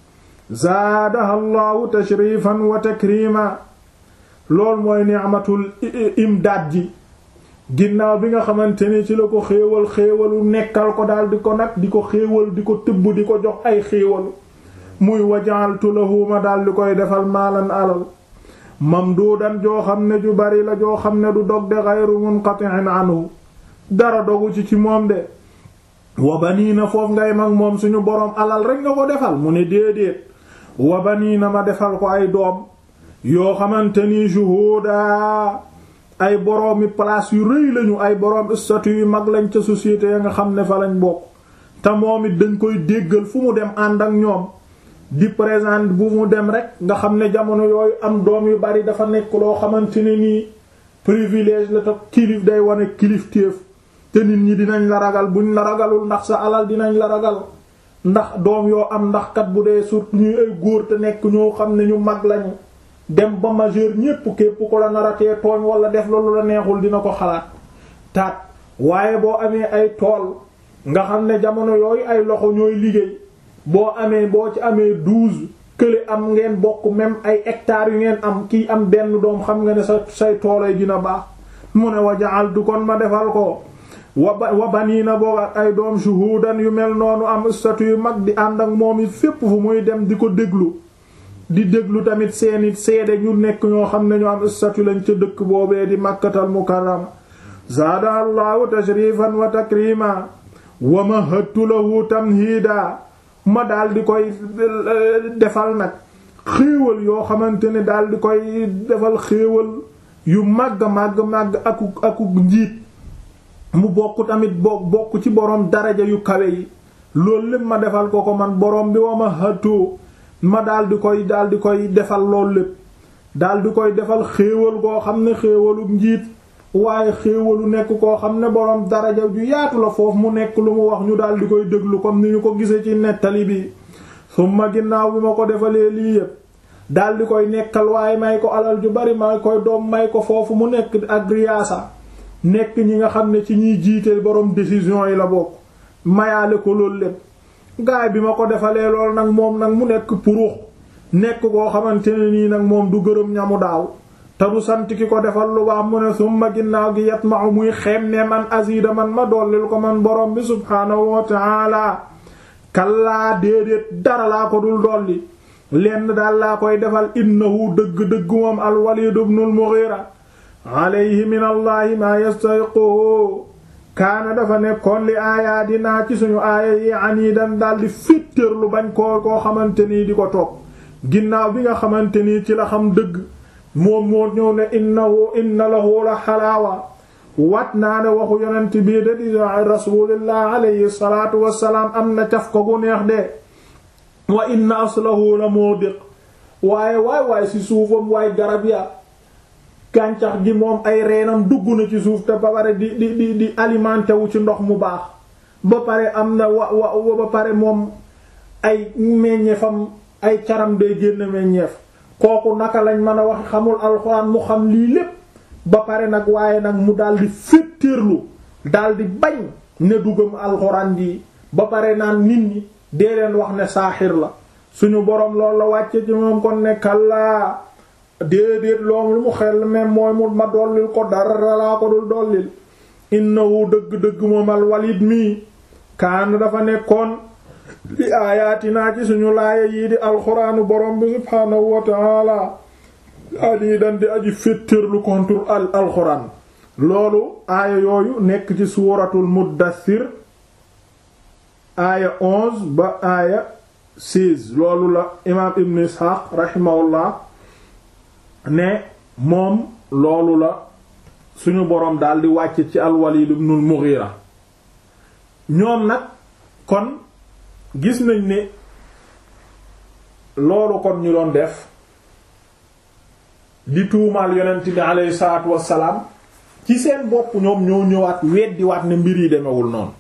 zaadaha Allahu tashrifan wa takrima lool mooy ni'matul imdaad ji ginnaaw bi nga xamante ni ci la ko xéewal xéewalu nekkal ko daal di ko nag di ko xéewal di ko tëbb di ko jox ay xéewalu muy wajaaltu lahu ma daal di koy defal maalan alal mamduudan joo xam ne ju bari la joo xam ne du dog de ghayru munqati'in anhu dara dogu ci ci moom de wa baniina foofu ngay mag moom suñu boroom alal rek nga ko defal mu ne déedéet wa baniina ma defal ko ay doom yoo xamante ni shuhuda ay boroomi place yu rëy lañu ay boroom statut yu mag lañ ca société ya nga xam ne fa lañ bokk te moom it dañ koy déggal fu mu dem ànd ak ñoom di présent bu mu dem rek nga xam ne jamono yooyu am doom yu bari dafa nekk loo xamante ne nii privilège la te kilif day wane kilifteef te nit ñi dinañ la ragal buñ la ragalul ndax sa alal dinañ la ragal ndax doom yoo am ndax kat bu dee surtout ñuy ay góor te nekk ñoo xam ne ñu mag lañu dem ba majeur ñépp képp ko la naratee tooñ wala def loolu la neexul dina ko xalaat taat waaye boo amee ay tool nga xam ne jamono yooyu ay loxo ñooy liggéey boo amee boo ci amee douze kële am ngeen bokk même ay hectares yu ngeen am kii am benn doom xam nga ne sa say toolay dina baax mu ne wa ja'altu kon ma defal ko wa wa baniina boog ak ay doom shuhudan yu mel noonu am statut yu mag di ànd ak moom it fépp fu muy dem di ko déglu di déglu tamit seeni seede ñu nekk ñoo xam ne ñu am statut lañ ca dëkk boobee di makkatal mukarrama zaada allahu tashrifan wa takrima wa mahattu lahu tamhida ma daal di koy defal nag xéewal yoo xamante ne daal di koy defal xéewal yu màgg màgg màgg aku aku njiit mu bokk tamit bokk bokk ci boroom daraja yu kawe yi loolu lépp ma defal ko ko man boroom bi wa ma hëttoo ma daal di koy daal di koy defal loolu lépp daal di koy defal xéewal koo xam ne xéewalu njiit waaye xéewalu nekk koo xam ne boroom daraja ju yaatu la foofu mu nekk lu mu wax ñu daal di koy déglu comme ni ñu ko gisee ci nettali bi summa ginnaaw bi ma ko defalee lii yépp daal di koy nekkal waaye may ko alal ju bari may koy doom may ko foofu mu nekk ak riyaasa nekk ñi nga xam ne ci ñiy jiite boroom décision yi la bokk mayaale ko loolu lépp gaay bi ma ko defalee lool nag moom nag mu nekk purux nekk koo xamante ne nii nag moom du gërëm ñamu daaw te du sant ki ko defal lu baax mu ne summa ginnaaw gi yat ma muy xem ne man azida man ma dollil ko man borom bi subhaanahu wa taala kallaa déedéet dara laa ko dul dolli lenn daal laa koy defal innahu dëgg-dëgg moom al Walid ibn al Mughira alayhi min allahi maa yastahiqu kaana dafa nekkoon li aayaadinaa ci suñu aaya yi aniidan daldi féttéer lu bañ koo koo xamante nii di ko topp ginnaaw bi nga xamante nii ci la xam dëgg moom moo ñëw ne innahu inna lahu la xalaawa wat naa ne waxu yonent bii de di rasulillah alayhi salaatu wassalaam am na caf ko gu neex de wa inna aslahu la mudiq waaye waay waay ci suufam waay garab ya gàncax gi moom ay reenam dugg na ci suuf te ba pare di di di di alimenté wu ci ndox mu baax ba pare am na wa wa ba pare moom ay meññeefam ay caram day génn meññeef kooku naka lañ mën a wax xamul alxuraan mu xam lii lépp ba pare nag waaye nag mu daldi féttéerlu daldi bañ ne dugam alxuraan ji ba pare naan nit ñi dee leen wax ne saaxir la suñu boroom loolu la wàcce ci moom kon ne kallaa déedéet loom lu mu xel même mooy mu ma dollil ko dara laa ko dul dollil innahu dëgg-dëgg moom al walid mii kaan dafa nekkoon li aayaatinaa ci suñu laaya yii di alxuraanu borom bi subhaanahu wa taala adi dan di aji féttërlu contre al alxuraan loolu aaya yooyu nekk ci suuratul muddathir aaya onze ba aaya seize loolu la imaam ibn isxaaq raximahullah ne moom loolu la suñu boroom daal di wàcc ci al-Walid ibn al-Mughira ñoom nag kon gis nañ ne loolu kon ñu doon def di tuumaal yonent bi aleyhi salaatu wassalaam ci seen bopp ñoom ñoo ñëwaat weddiwaat ne mbir yi demewul noonu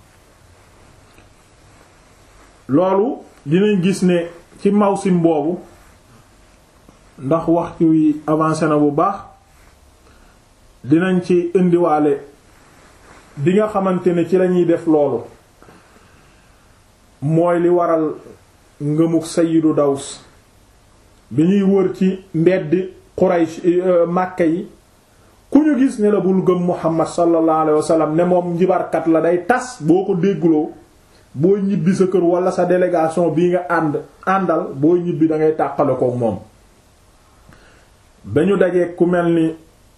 loolu dinañ gis ne ci mawsim boobu ndax waxtu wi avancé na bu baax dinañ ci indiwaale bi nga xamante ne ci lañuy def loolu mooy li waral ngëmuk sayidu daws bi ñuy wër ci mbeddi Quraysh Màkka yi ku ñu gis ne la bul gëm Muhammad sallallahu alayhi wasallam ne moom njibarkat la day tas boo ko déggloo boo ñibbi sa kër wala sa délégation bii nga ànd àndal boo ñibbi da ngay tàqale ko moom ba ñu dajee ku mel ni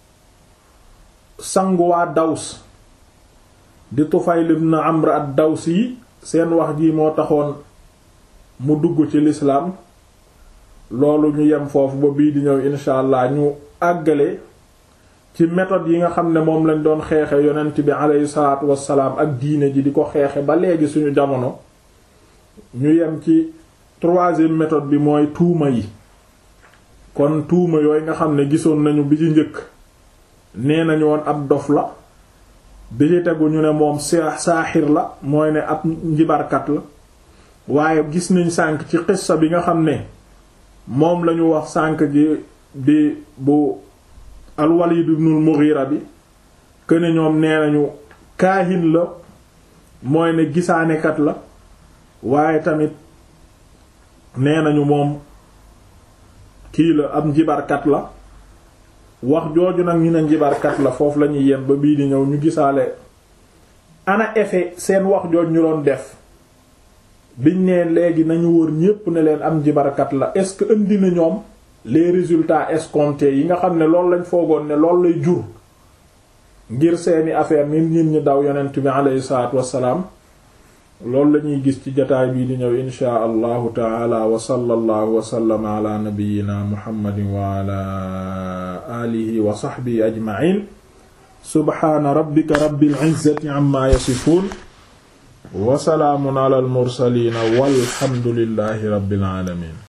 sanguwaa daws di Tufayl ibn Amr ad-Dawsi yi seen wax ji moo taxoon mu dugg ci lislaam loolu ñu yem foofu ba bii di ñëw insha allah ñu àggale ci méthode yi nga xam ne moom lañ doon xeexe yonent bi aleyhi salaatu wassalaam ak diine ji di ko xeexe ba léegi suñu jamono ñu yem ci troisième méthode bi mooy tuuma yi kon tuuma yooyu nga xam ne gisoon nañu bi ci njëkk nee nañu woon ab dof la bi ci tegu ñu ne moom saaxir la mooy ne ab njibarkat la waaye gis nañ sànk ci xissa bi nga xam ne moom lañu wax sànk gi di bu al-Walid ibn al-Mughira bi këne ñoom nee nañu kaahin la mooy ne gisaanekat la waaye tamit nee nañu moom kii la ab njibarkat la wax jooju nag ñu ne njibarkat la foofu la ñuy yem ba bii di ñëw ñu gisaale ana effet seen wax jooj ñu doon def biñ ne léegi nañu wër ñépp ne leen am njibarkat la est-ce que indi na ñoom les résultats escomptés yi nga xam ne loolu lañ foogoon ne loolu lay jur ngir seeni affaire nit nit ñi daw yonent bi aleyhi salaatu wassalaam loolu lañuy gis ci jotaay bii di ñëw inshaa allahu taala wa sallallahu wa sallama ala nabiyyina muhammadin wa ala alihi wa sahbihi ajma'in subhaana rabbika rabbil izzati amma yasifun wa salaamun ala al mursalin walhamdulillahi rabbil alamin